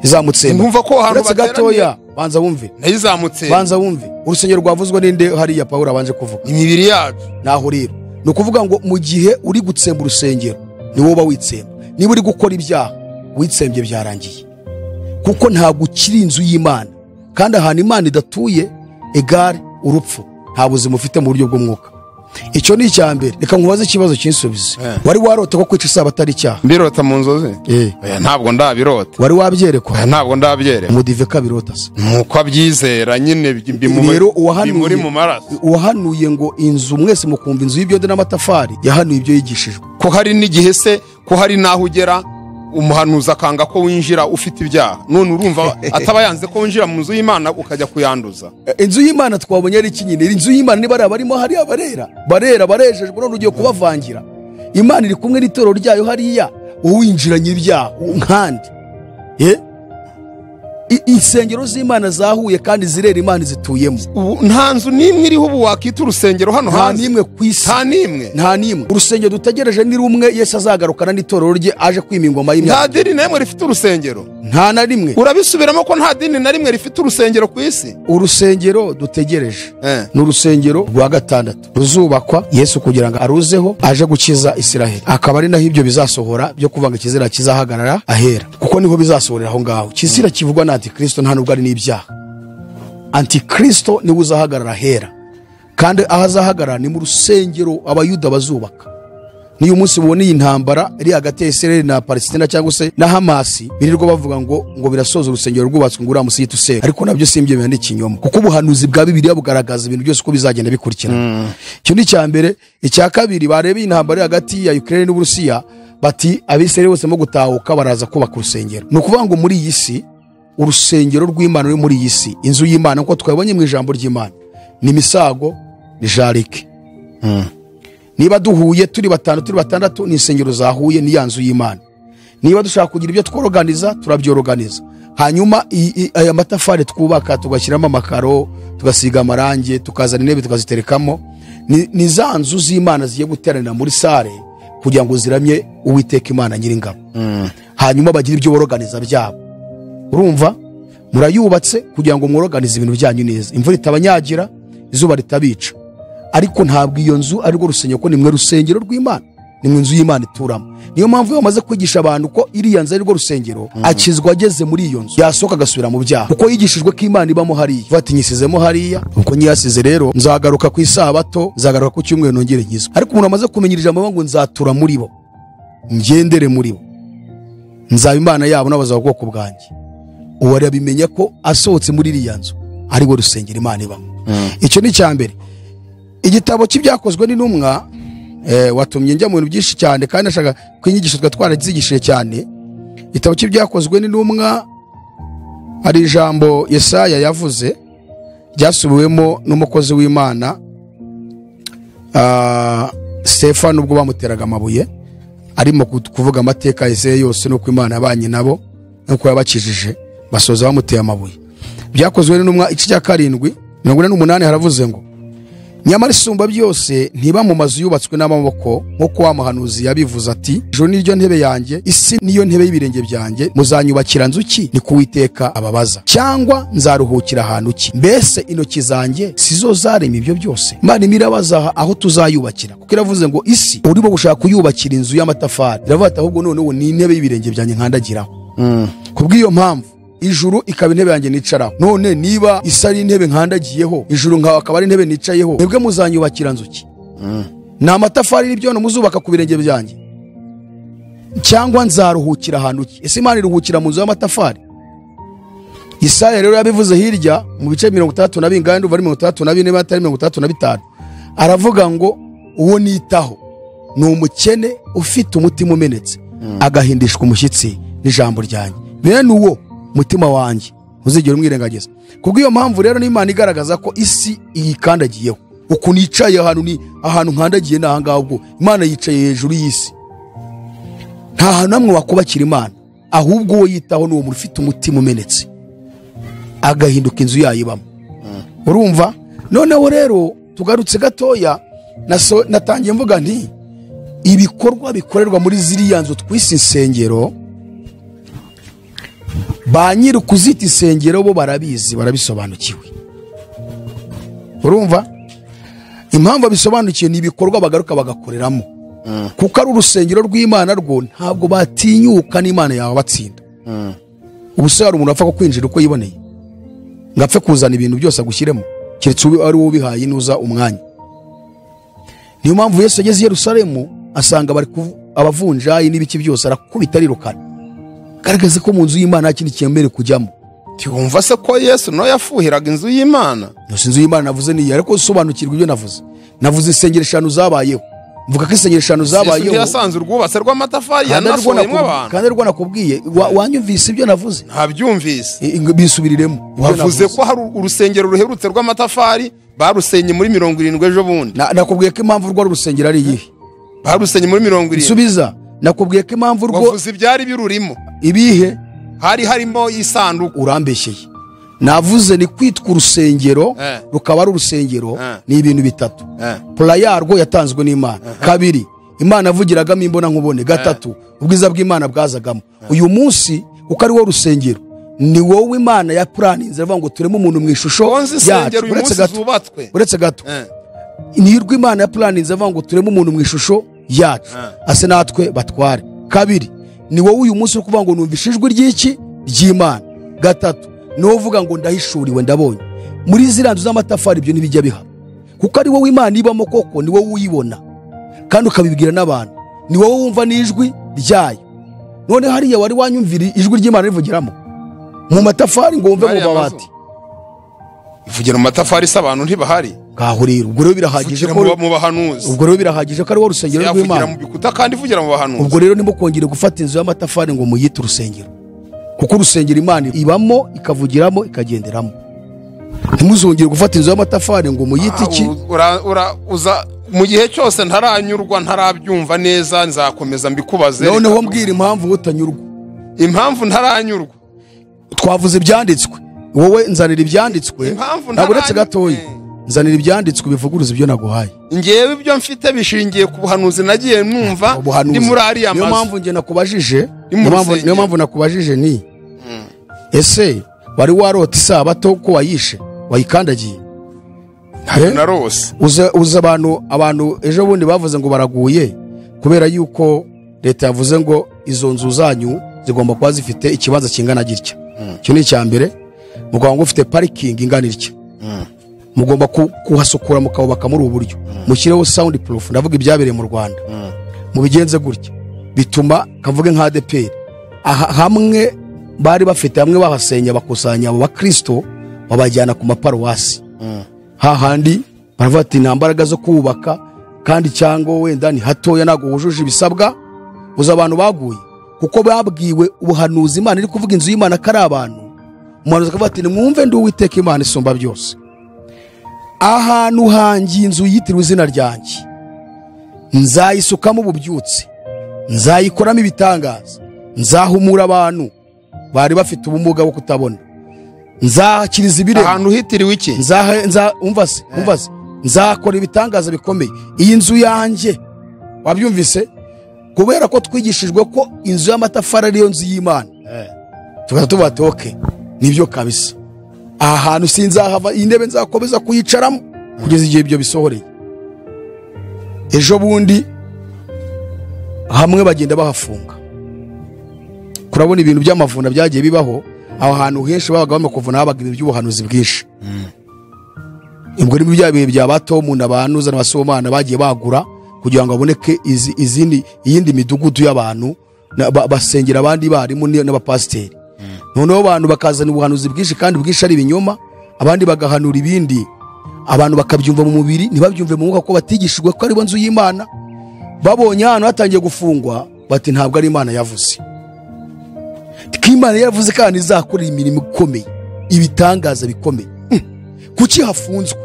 izamutsemba Mwumva ko ahantu uretse bateraniye- gatoya banza wumve nayo izamutse banza wumve urusengero rwavuzwe n'inde hariya pawulo abanje kuvuga imibiri yacu naho rero ni ukuvuga ngo mu gihe uri gutsemba urusengero ni wowe uba witsemba niba uri gukora ibyaha witsembye byarangiye kuko ntabwo ukiri inzu y'imana kandi ahantu imana idatuye egare urupfu nta buzima ufite mu buryo bw'umwuka icyo ni icya mbere reka nkubaze ikibazo cy'insubizi Eh. wari warota ko kwica isaba atari icyaha mbirota mu nzozi Eh. oya ntabwo ndabirota wari oya wabyerekwa ntabwo ndabyereka umudive kabirota se nuko abyizera nyine bi- bimu- rero bimuri uwahanuye mu maraso uwahanuye ngo inzu mwese mukumva inzu y'ibyodo n'amatafari yahanuye ibyo yigishijwe ko hari n'igihe se ko hari n'aho ugera umuhanuzi akanga ko winjira ufite ibyaha none urumva ataba yanze ko winjira mu nzu y'imana ukajya kuyanduza inzu y'imana twabonye ari iki nyine inzu y'imana niba ari abarimo hari abarera barera barejejwe none ugiye kubavangira imana iri kumwe n'itorero ryayo hariya uwinjiranye ibyaha nkandi ye I- insengero z'imana zahuye kandi zirera imana zituyemo ubu nta nzu n'imwe iriho ubu wakita urusengero hano nta hanze n'imwe ku isi nta n'imwe nta n'imwe urusengero dutegereje ni rumwe yesu azagarukana n'itorero rye aje kwima ingoma nta y'imyaka dini na rimwe rifite urusengero nta na rimwe urabisubiramo ko nta dini na rimwe rifite urusengero ku isi urusengero dutegereje Eh. ni urusengero rwa gatandatu ruzubakwa yesu kugira ngo aruzeho aje gukiza isiraheli akaba ari naho ibyo bizasohora byo kuvuga ngo ikizira kizahagarara ahera kuko niho bizasohorera aho ngaho kizira kivugwa na antikristo nta nubwo ari n'ibyaha antikristo niwe uzahagarara ahera kandi aho azahagarara ni mu rusengero abayuda bazubaka niyo umunsi mubona iyi ntambara iri hagati ya israel na palestina cyangwa se na hamasi birirwa bavuga ngo ngo birasoza urusengero rwubatswe ngo uriya musigiti usenya ariko nabyo si ibyo bintu ni ikinyoma kuko ubuhanuzi bwa bibiliya bugaragaza ibintu byose uko bizagenda bikurikirana icyo ni icya mbere icya kabiri bareba iyi ntambara iri hagati ya ukraine n'uburusiya bati abisirayeli bose barimo gutahuka baraza kubaka urusengero ni ukuvuga ngo muri iyi si urusengero rw'imana ruri muri iyi si inzu y'imana nk'uko twabonye mu ijambo ry'imana ni misago ni jarike niba duhuye turi batanu turi batandatu ni insengero zahuye ni ya nzu y'imana niba dushaka kugira ibyo tworoganiza turabyoroganiza hanyuma i- i- aya matafari twubaka tugashyiramo amakaro tugasiga amarangi tukazana intebe tukaziterekamo ni ni za nzu z'imana zigiye guteranira muri sare kugira ngo ziramye uwiteka imana nyiringabo hanyuma bagire ibyo boroganiza byabo urumva murayubatse kugira ngo mworoganize ibintu byanyu neza imvura itabanyagira izuba ritabica ariko ntabwo iyo nzu arirwo rusengero ko nimwe rusengero rw'imana nimwe inzu y'imana ituramo niyo mpamvu iyo bamaze kwigisha abantu ko iriya nzu arirwo rusengero akizwa ageze muri iyo nzu yasohoka agasubira mu byaha kuko yigishijwe ko imana ibamo hariya ivuga ati nyisizemo hariya ubwo nyiyasize rero nzagaruka ku isabato nzagaruka ku cyumweru nongere nkizwe ariko umuntu amaze kumenya iri jambo avuga ngo nzatura muri bo ngendere muri bo nzaba imana yabo n'abazaba ubwoko bwanjye ubu arabimenya ko asohotse muri iriya nzu ariwe rusengero imana ibamo icyo ni icya mbere igitabo cy'ibyakozwe n'intumwa eh, watumye njya mu bintu byinshi cyane kandi nashaka ko inyigisho twari twarazigishije cyane igitabo cy'ibyakozwe n'intumwa hari ijambo yesaya yavuze ryasubiwemo n'umukozi w'imana ah, stefano ubwo bamuteraga amabuye arimo ku- kuvuga amateka ya Yesaya yose n'uko imana yabanye nabo n'uko yabakijije basoza bamuteye amabuye byakozwe n'intumwa igice cya karindwi mirongo ine n'umunani haravuze ngo nyamara isumba byose ntiba mu mazu yubatswe n'amaboko nk'uko wa muhanuzi yabivuze ati ijuru niryo ntebe yanjye isi niyo ntebe y'ibirenge byanjye muzanyubakira nzu ki ni kuwiteka ababaza cyangwa nzaruhukira ahantu ki mbese intoki zanjye si zo zarema ibyo byose imana imwe irabaza aho tuzayubakira kuko iravuze ngo isi urimo gushaka kuyubakira inzu y'amatafari iravuga ati ahubwo none ubu ni intebe y'ibirenge byanjye nkandagiraho kubw'iyo mpamvu ijuru ikaba intebe yanjye nicaraho none niba isi ari intebe nkandagiyeho ijuru nkawe akaba ari intebe nicayeho mwebwe muzanyubakira nzu ki ni amatafari n'ibyondo muzubaka ku birenge byanjye cyangwa nzaruhukira ahantu ki ese imana iruhukira mu nzu y'amatafari isaya rero yabivuze hirya mu bice mirongo itandatu na bingahe ndumva ari mirongo itandatu na bine batari mirongo itandatu na bitanu aravuga ngo uwo nitaho ni umukene ufite umutima umenetse agahindishwa umushyitsi n'ijambo ryanjye bene uwo mutima wanjye ntuzigere umwirengagiza kubw'iyo mpamvu rero n'imana igaragaza ko isi iyikandagiyeho ukuntu yicaye ahantu ni ahantu nkandagiye ni ahangaha ubwo imana yicaye hejuru y'isi nta hantu namwe wakubakira imana ahubwo uwo yitaho ni uwo muntu ufite umutima umenetse agahinduka inzu yayibamo urumva noneho rero tugarutse gatoya naso- natangiye mvuga nti ibikorwa bikorerwa muri ziriya nzu twise insengero ba nyiri ukuzita insengero bo barabizi barabisobanukiwe urumva impamvu abisobanukiwe ni ibikorwa bagaruka bagakoreramo kuko ari urusengero rw'imana rwo ntabwo batinyuka n'imana yawe batsinda ubuse hari umuntu apfa kukwinjira uko yiboneye ngo apfe kuzana ibintu byose agushyiremo keretse ube ari wowe ubihaye nuza umwanya niyo mpamvu yesu ageze i yerusalemu asanga bari kuvu- abavunjayi n'ibiki byose arakubita arirukana garagaza ko mu nzu y'imana nta kindi cyemerewe kujyamo ntiwumva se ko yesu nawe yafuhiraga inzu y'imana yose inzu y'imana navuze ni iyi ariko usobanukirwa ibyo navuze navuze insengero eshanu zabayeho mvuga ko insengero eshanu yesu zabayeho ntiyasanze urwubatse rw'amatafari kandi arirwo yanasohoyemo nakubwi- abantu kandi ariko nakubwiye wa- wanyumvise ibyo navuze ntabyumvise I- ngo bisubiriremo ibyo wavuze navuze. ko hari urusengero ruherutse rw'amatafari barusenye muri mirongo irindwi ejo bundi Na- nakubwiye ko impamvu rwo ari urusengero ari iyihe barusenye muri mirongo irindwi nsubiza nakubwiye ko impamvu rwo wavuze ibyari birurimo ibihe hari harimo isanduku urambeshyeye navuze ni kwitwa urusengero Eh. rukaba ari urusengero Eh. ni ibintu bitatu Eh. pura yarwo yatanzwe n'imana kabiri imana yavugiragamo imbona nkubone gatatu ubwiza bw'imana bwazagamo uyu munsi kuko ari wo rusengero ni wowe imana ya puraninze aravuga ngo tureme umuntu mu ishusho konzi yacu insengero uyu uretse munsi gato zubatswe uretse gato Eh, niyirwa imana ya puraninze avuga ngo tureme umuntu mu ishusho yacu ase natwe batware kabiri ni wowe uyu munsi uri kuvuga ngo numva ijwi ry'iki ry'imana gatatu ni wowe uvuga ngo ndahishuriwe ndabonye muri ziriya nzu z'amatafari ibyo ntibijya bihaba kuko ari wowe imana ibamo koko ni wowe uyibona kandi ukabibwira n'abantu ni wowe wumva n'ijwi ryayo none hariya wari wanyumvira ijwi ry'imana rivugiramo mu matafari ngo wumve mu Bariya mazu. mabati ivugira mu matafari se abantu ntibahari ngaho rero ubwo rero birahagije ivugira ko mu- mu bahanuzi ubwo rero birahagije ko ari wowe rusengero yavugira rw'imana mu bikuta kandi ivugira mu bahanuzi ubwo rero nimukongere gufata inzu y'amatafari ngo muyite urusengero kuko urusengero imana ibamo ikavugiramo ikagenderamo ntimuzongere gufata inzu y'amatafari ngo muyite iki Ah, u- ura- ura- uza mu gihe cyose ntaranyurwa ntarabyumva neza nzakomeza mbikubaze noneho Reka- mbwira impamvu utanyurwa impamvu ntaranyurwa twavuze ibyanditswe wowe nzanira ibyanditswe Impamvu ntabwo uretse ntaranyurwa. gatoya nzanira ibyanditswe bivuguruza ibyo naguhaye ngewe ibyo mfite bishingiye ku buhanuzi nagiye numva ubuhanuzi ndi muri ariya niyo mazu mpamvu njye nakubajije Ni mu niyo mpamvu- rusengero. niyo mpamvu nakubajije ni ese wari warota isabato ko wayishe wayikandagiye Eh? narose uza uza abantu abantu ejo bundi bavuze ngo baraguye kubera yuko leta yavuze ngo izo nzu zanyu zigomba kuba zifite ikibanza kingana gitya icyo ni icya mbere mugomba ngo ufite parikingi ingana itya mugomba ku- kuhasukura mukabubaka muri ubu buryo mushyireho sound proof ndavuga ibyabereye mu rwanda mubigenze gutya bituma kavuge nka adeperi aha hamwe bari bafite hamwe bahasenya bakusanya abo bakristo babajyana ku maparuwasi hahandi baravuga ati nta mbaraga zo kubaka kandi cyangwa wenda ni hatoya ntabwo wujuje ibisabwa uzi abantu baguye kuko babwiwe ubuhanuzi imana iri kuvuga inzu y'imana ko ari abantu umuhanuzi akavuga ati nimwumve ndi uwiteka imana isumba byose ahantu hangiye inzu yitiriwe izina ryanjye nzayisukamo ububyutse nzayikoramo ibitangaza nzahumura abantu bari bafite ubumuga bwo kutabona nzakiriza ibirema ahantu hitiriwe iki nzaha nza umva se umva se nzakora ibitangaza bikomeye iyi nzu yanjye wabyumvise kubera ko twigishijwe ko inzu y'amatafari ariyo nzu y'imana tuba tuba toke nibyo kabisa aha hantu sinzahava iyi ntebe nzakomeza kuyicaramo kugeza igihe ibyo bisohoreye ejo bundi hamwe bagenda bahafunga kurabona ibintu by'amavuna byagiye bibaho aho hantu henshi babaga bamakuvuna habaga ibintu by'ubuhanuzi bwinshi ubwo ni bya bihe bya ba tomu na ba nuza na ba somana bagiye bagura kugira ngo haboneke izi- izindi iyindi midugudu y'abantu na- ba- basengera abandi barimu ni- n'abapasiteri noneho abantu bakazana ubuhanuzi bwinshi kandi bwinshi ari ibinyoma abandi bagahanura ibindi abantu bakabyumva mu mubiri ntibabyumve mu mwuka ko batigishijwe ko aribo nzu y'imana babonye ahantu hatangiye gufungwa bati ntabwo ari imana yavuze ko imana yaravuze ko ahantu izakora imirimo ikomeye ibitangaza bikomeye Hmm. kuki hafunzwe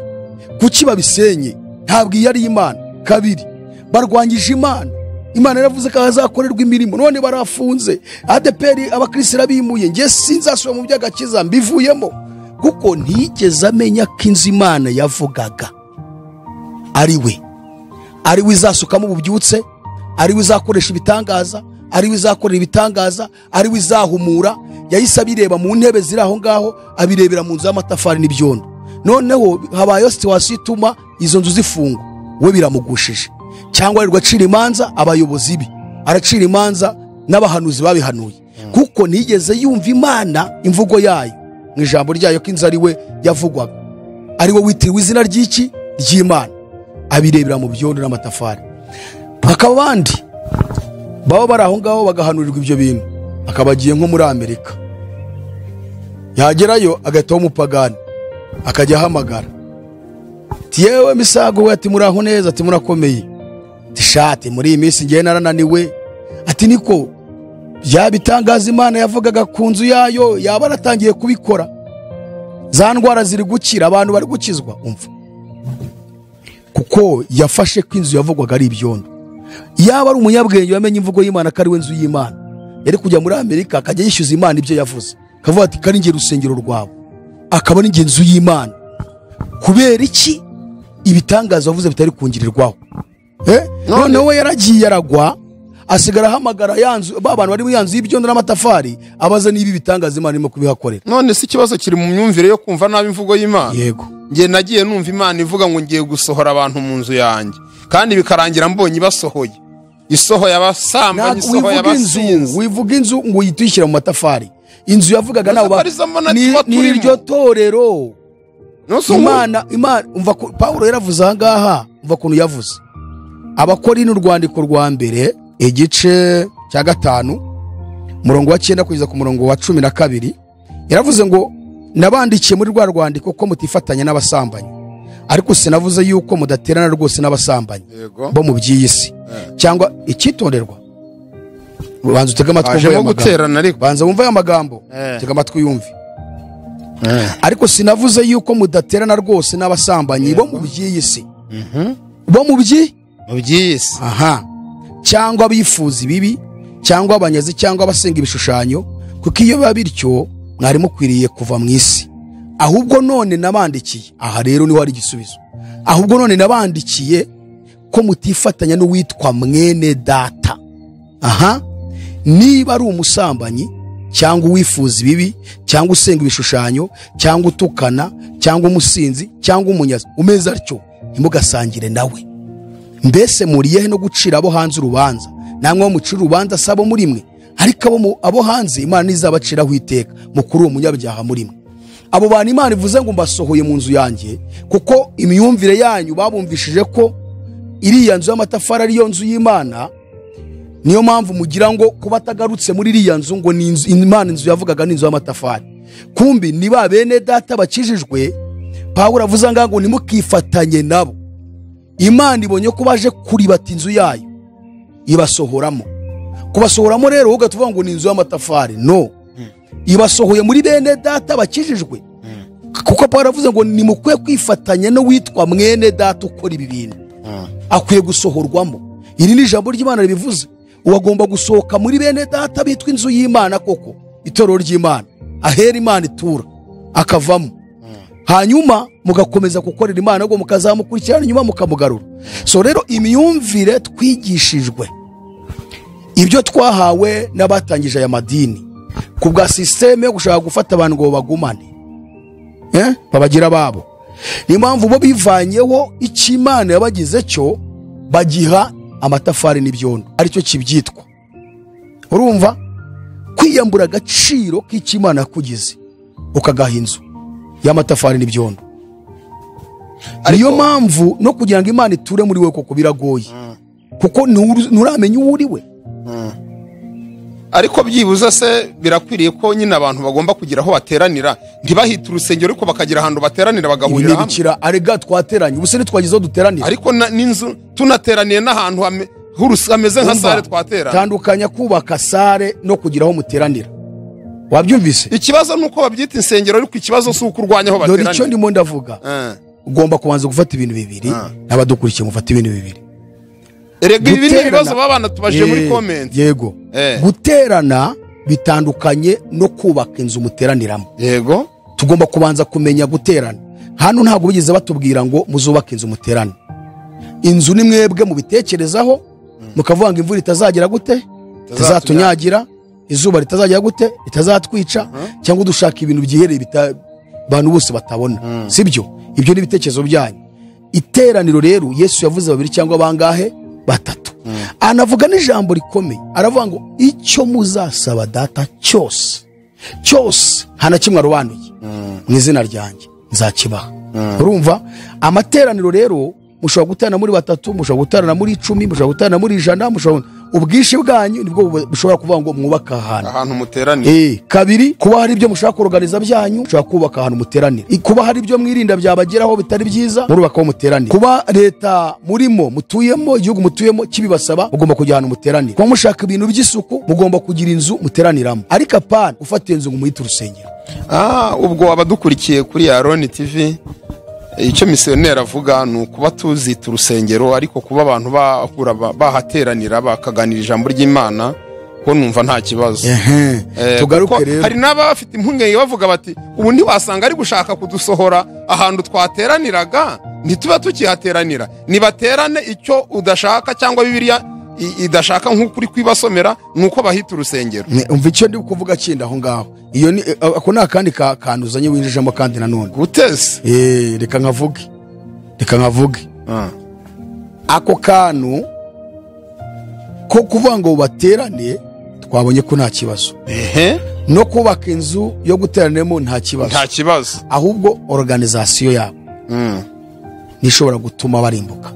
kuki babisenye ntabwo iyo ari imana kabiri barwanyije imana imana yaravuze ko hazakorerwa imirimo none barafunze adeperi abakirisitu bimuye njye sinzasubira mu by'agakiza mbivuyemo kuko ntigeze amenya ko inzu imana yavugaga ari we ari we izasukamo ububyutse ari we izakoresha ibitangaza ari we izakorera ibitangaza ari we izahumura yahise abireba mu ntebe ziri aho ngaho abirebera mu nzu y'amatafari n'ibyondo noneho habayeho situwasiyo ituma izo nzu zifungwa we biramugushije cyangwa arirwa acira imanza abayobozi be aracira imanza n'abahanuzi babihanuye kuko ntigeze yumva imana imvugo yayo mu ijambo ryayo ko inzu ari we yavugwaga ari we witiriwe izina ry'iki ry'imana abirebera mu byondo n'amatafari hakaba abandi baba bari aho ngaho bagahanurirwa ibyo bintu akaba agiye nko muri amerika yagerayo agahita umupagani akajya ahamagara ati yewe misago we ati muraho neza ati murakomeye ati shati muri iyi minsi ngewe narananiwe ati niko yaba itangaza imana yavugaga ku nzu yayo yaba yaratangiye kubikora za ndwara ziri gukira abantu bari gukizwa umva kuko yafashe ko inzu yavugwaga ari ibyondo yaba ari umunyabwenge wamenye imvugo y'imana ko ari we nzu y'imana yari kujya muri amerika akajya yishyuza imana ibyo yavuze akavuga ati kari ngiye urusengero rwawe akaba ari inzu y'imana kubera iki ibitangaza wavuze bitari kungirirwaho Eh? noneho we yaragiye aragwa asigara ahamagara ya nzu ba bantu bari muri ya nzu y'ibyondo n'amatafari abaza niba ibitangaza imana irimo kubihakorera none si ikibazo kiri mu myumvire yo kumva nabi imvugo y'imana yego njye nagiye numva imana ivuga ngo ngiye gusohora abantu mu nzu yanjye kandi bikarangira mbonye ibasohoye isohoye Ntabwo abasambanyi isohoye wivuga inzu abasinzi wivuga inzu ngo uyitwishyire mu matafari inzu yavugaga nawe ba- Matafari z'amana ni tuba ni turimo. iryo torero Nonse ubu- imana imana umva ko paul yaravuze aha ngaha umva ukuntu yavuze abakora ino rwandiko rwa mbere igice cya gatanu umurongo wa cyenda kugeza ku murongo wa cumi na kabiri yaravuze ngo nabandikiye muri rwa rwandiko ko mutifatanya n'abasambanyi ariko sinavuze yuko mudaterana rwose n'abasambanyi Yego. bo mu by'iyi si cyangwa icyitonderwa banza utege amatwi wumve hajemo aya magambo guterana ariko banza wumve aya magambo Eh. tega amatwi yumve ariko sinavuze yuko mudaterana rwose n'abasambanyi bo mu by'iyi si bo mu byi mu by'isi aha cyangwa abifuza ibibi cyangwa abanyazi cyangwa abasenga ibishushanyo kuko iyo biba bityo mwari mukwiriye kuva mu isi ahubwo none nabandikiye aha rero niho hari igisubizo ahubwo none nabandikiye ko mutifatanya n'uwitwa mwene data aha niba ari umusambanyi cyangwa uwifuza ibibi cyangwa usenga ibishushanyo cyangwa utukana cyangwa umusinzi cyangwa umunyazi umeze atyo ntimugasangire nawe mbese muriyehe no gucira abo hanze urubanza namwe bo mucira urubanza si abo muri mwe ariko abo mu- abo hanze imana ntizabaciraho iteka mukuru uwo munyabyaha muri mwe abo bantu imana ivuze ngo mbasohoye mu nzu yanjye kuko imyumvire yanyu babumvishije ko iriya nzu y'amatafari ariyo nzu y'imana niyo mpamvu mugira ngo kuba atagarutse muri iriya nzu ngo ni inzu imana inzu yavugaga ni inzu y'amatafari kumbi ni ba bene data bakijijwe pawulo avuze ngaha ngo ntimukifatanye nabo imana ibonye ko baje kuribata inzu yayo ibasohoramo kubasohoramo rero wowe ugahita uvuga ngo ni inzu y'amatafari no ibasohoye muri bene data bakijijwe kuko pawulo aravuze ngo nimukwiye kwifatanya n'uwitwa mwene data ukora ibi bintu akwiye gusohorwamo iri ni ijambo ry'imana ribivuze uwagomba gusohoka muri bene data bitwa inzu y'imana koko itorero ry'imana ahera imana itura akavamo hanyuma mugakomeza gukorera imana ahubwo mukazamukurikirana nyuma mukamugarura so rero imyumvire twigishijwe ibyo twahawe n'abatangije aya madini ku bwa sisiteme yo gushaka gufata abantu ngo babagumane Eh? babagira ababo niyo mpamvu bo bivanyeho icyo imana yabagize cyo bagiha amatafari n'ibyondo aricyo kibyitwa urumva kwiyambura agaciro k'icyo imana yakugize ukagaha inzu y'amatafari n'ibyondo niyo mpamvu no kugira ngo imana iture muri we koko biragoye kuko nturu- nturamenya uwo uri we ariko byibuze se birakwiriye ko nyine abantu bagomba kugira aho bateranira ntibahite urusengero ariko bakagira ahantu bateranira ibi bagahurira hamwe ntibikira arega twateranye ubuse ntitwagize aho duteranira ariko na- n'inzu tunateraniye n'ahantu hame- h'urus- hameze nka Umva, sare twaterana tandukanya kubaka sare no kugira aho muteranira wabyumvise ikibazo ni uko babyita insengero ariko ikibazo si uko urwanya aho dore icyo bateranira ndimo ndavuga Eh, ugomba kubanza gufata ibintu bibiri Ah. n'abadukurikiye mufata ibintu bibiri rega ibi ni Guterana- ibibazo baba banatubajije muri Eh, komenti yego Eh. guterana bitandukanye no kubaka inzu muteraniramo yego tugomba kubanza kumenya guterana hano ntabwo bigeze batubwira ngo muzubake inzu muterane inzu ni mwebwe mubitekerezaho mukavuga ngo imvura itazagera gute itazatunyagira izuba ritazagera gute itazatwica cyangwa dushaka ibintu byihereye bita- abantu bose batabona sibyo ibyo ni ibitekerezo byanyu iteraniro rero yesu yavuze babiri cyangwa bangahe batatu anavuga n'ijambo rikomeye aravuga ngo icyo muzasaba data cyose cyose nta na kimwe arobanuye mu izina ryanjye nzakibaha urumva amateraniro rero mushobora guterana muri batatu mushobora guterana muri icumi mushobora guterana muri ijana mushobora ubwinshi bwanyu nibwo bu- bushobora kuvuga ngo mwubake ahantu ahantu muteraniye Eh, kabiri kuba hari ibyo mushaka kuroganiza byanyu mushobora kubaka ahantu muteranira I- kuba hari ibyo mwirinda byabageraho bitari byiza murubaka aho muteranira kuba leta murimo mutuyemo igihugu mutuyemo kibibasaba mugomba kujya ahantu muteranira kuba mushaka ibintu by'isuku mugomba kugira inzu muteraniramo ariko apana ufata iyo nzu ngo muyite urusengero Ah, ubwo abadukurikiye kuri aroni tv icyo misiyoneri avuga ni ukuba tuzita urusengero ariko kuba abantu bahura ba- bahateranira bakaganira ijambo ry'imana ko numva nta kibazo Eh, tugaruke kuko hari rero n'ababa bafite impungenge bavuga bati ubu ntiwasanga ari gushaka kudusohora ahantu twateraniraga ntituba tukihateranira nibaterane icyo udashaka cyangwa bibiriya i- idashaka nk'uko uri kwibasomera ni uko bahita urusengero Ne, umva icyo ndi kuvuga kindi aho ngaho iyo ni eh, ako ni akandi ka- kantu uzanye winjijemo kandi nanone guteze Eh, reka nkavuge reka nkavuge Ah, ako kantu ko kuvuga ngo baterane twabonye ko nta kibazo ehe no kubaka inzu yo guteraniramo nta kibazo nta kibazo ahubwo organizasiyo yabo Mm. nishobora gutuma barimbuka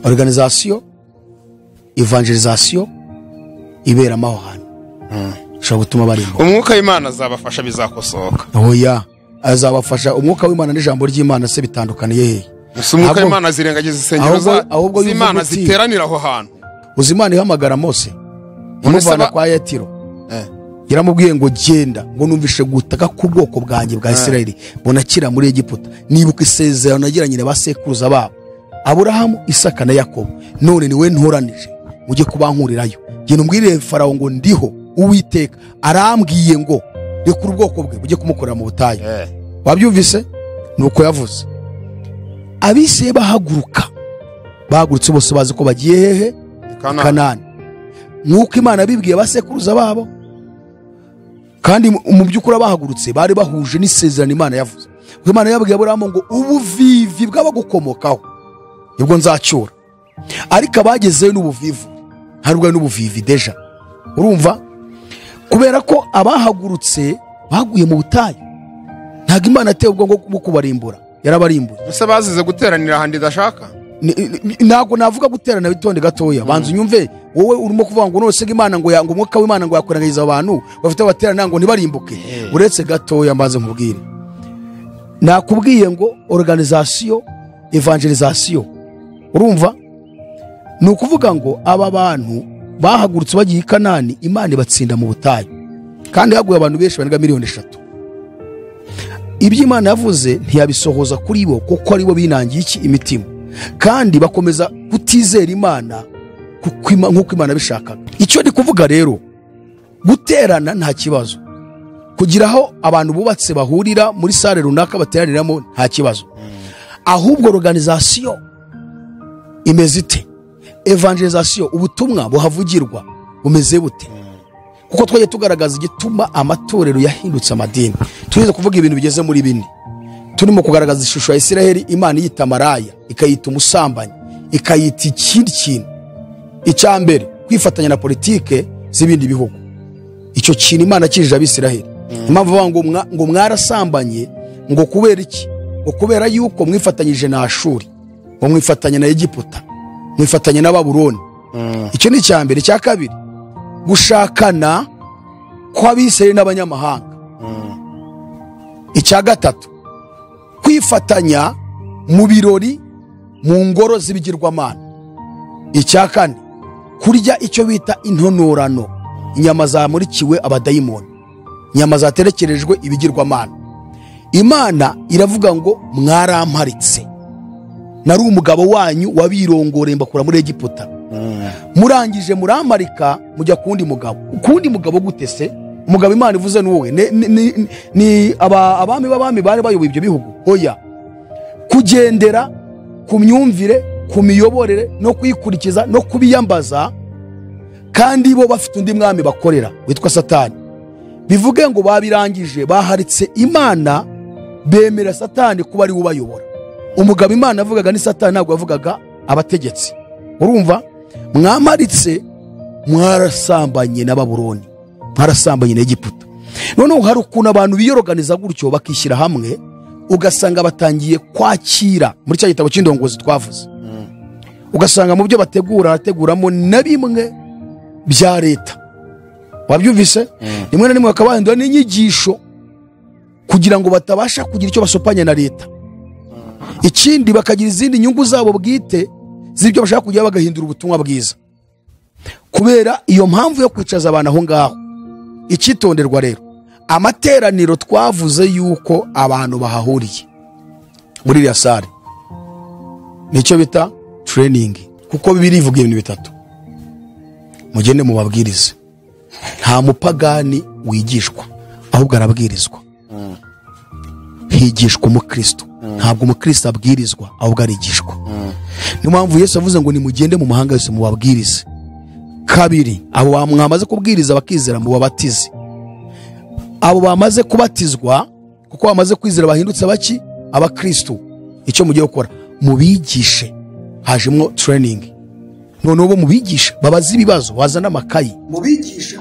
organizasiyo evangelizasiyo iberamo aho hantu ishobora gutuma barimbuka umwuka w'imana azabafasha bizakosoka oya azabafasha umwuka w'imana n'ijambo ry'imana se bitandukaniye hehe gusa umwuka Ahubwo- w'imana zirengagiza insengero za- ahubwo- ahubwo yumva z'imana uti- ziteranira aho hantu uzi imana ihamagara mose Umusaba- imuvana kwa yatiro Eh. yaramubwiye ngo genda ngo numvishe gutaka k'ubwoko bwanjye bwa isirayeli bunakira muri egiputa nibuka isezerano nagiranye na ba sekuruza babo aburahamu isaka na yakobo none niwe ntoranije mujye kubankurirayo genda umbwirire farawo ngo ndiho uwiteka arambwiye ngo reka ubwoko bwe mujye kumukorera mu butayu Eh, wabyumvise ni uko yavuze abiseye bahaguruka bahagurutse bose bazi ko bagiye hehe Kana- kanani nk'uko imana bibwiye abasekuruza babo kandi mu- mu by'ukuri abahagurutse bari bahuje n'isezerano imana yavuze kuko imana yabwiye aburahamu ngo ubuvivi bw'abagukomokaho nibwo nzacyura ariko abagezeyo n'ubuvivu ntabwo ari n'ubuvivi deja urumva kubera ko abahagurutse baguye mu butayu ntabwo imana yateye ubwo bwo kubarimbura yarabarimbuye ese bazize guteranira ahantu idashaka Ni- ni- ntabwo navuga guterana bitonde gatoya banza unyumve wowe urimo kuvuga ngo nose imana ngo ya- ngo umwuka w'imana ngo yakurangiza abantu bafite abaterana ngo ntibarimbuke uretse gatoya mbanze nkubwire nakubwiye ngo organizasiyo evangelizasiyo urumva ni ukuvuga ngo aba bantu bahagurutse bagiye i kanani imana ibatsinda mu butayu kandi haguye abantu benshi barenga miliyoni eshatu ibyo imana yavuze ntiyabisohoza kuri bo kuko ari bo binangiye iki imitima kandi bakomeza kutizera imana kuko Ima- nk'uko imana bishakaga icyo ndi kuvuga rero guterana nta kibazo kugira aho abantu bubatse bahurira muri sare runaka bateraniramo nta kibazo ahubwo organizasiyo imeze ite evangelizasiyo ubutumwa buhavugirwa bumeze bute kuko twajya tugaragaza igituma amatorero yahindutse amadini tugeze kuvuga ibintu bigeze muri bine turimo kugaragaza ishusho ya isiraheli imana iyita maraya ikayita umusambanyi ikayita ikindi kintu icya mbere kwifatanya na politike z'ibindi bihugu icyo kintu imana akijije abisiraheli impamvu bavuga ngo mwa- ngo mwarasambanye ngo kubera iki ngo kubera yuko mwifatanyije na ashuri ngo mwifatanye na egiputa mwifatanye na baburoni icyo ni icya mbere icya kabiri gushakana kw'abisiraheli n'abanyamahanga icya gatatu kwifatanya mu birori mu ngoro z'ibigirwamana icya kane kurya icyo bita intonorano inyama zamurikiwe abadayimoni inyama zaterekerejwe ibigirwamana imana iravuga ngo mwaramparitse nari umugabo wanyu wabirongoreye mbakura muri egiputa murangije muramarika mujya ku wundi mugabo ku wundi mugabo gute se umugabo imana ivuze ni wowe Ne- ni- ni- ni aba- abami b'abami bari bayoboye ibyo bihugu oya kugendera ku myumvire ku miyoborere no kuyikurikiza no kubiyambaza kandi bo bafite undi mwami bakorera witwa satani bivuge ngo babirangije baharitse imana bemera satani kuba ari we ubayobora umugabo imana yavugaga ni satani ntabwo yavugaga abategetsi urumva mwamaritse mwarasambanye na baburoni mwarasambanye na egiputa noneho hari ukuntu abantu biyoroganiza gutyo bakishyira hamwe ugasanga batangiye kwakira muri cya gitabo cy'indongozi twavuze ugasanga mu byo bategura harateguramo na bimwe bya leta wabyumvise rimwe na rimwe bakaba bahindura n'inyigisho kugira ngo batabasha kugira icyo basopanya na leta ikindi bakagira izindi nyungu zabo bwite z'ibyo bashaka kujya bagahindura ubutumwa bwiza kubera iyo mpamvu yo kwicaza abantu aho ngaho icyitonderwa rero amateraniro twavuze yuko abantu bahahuriye muri iriya sare nicyo bita tureyiningi kuko bibiri ivuga ibintu bitatu mugende mubabwirize nta mupagani wigishwa ahubwo arabwirizwa higishwa umukristo ntabwo umukristo abwirizwa ahubwo arigishwa niyo mpamvu yesu avuze ngo nimugende mu mahanga yose mubabwirize kabiri abo ba- mwamaze kubwiriza bakizera mubabatize abo bamaze kubatizwa kuko bamaze kwizera bahindutse baki abakristo icyo mugiye gukora mubigishe hajemo training noneho bo mubigishe babaze ibibazo wazana amakayi mubigishe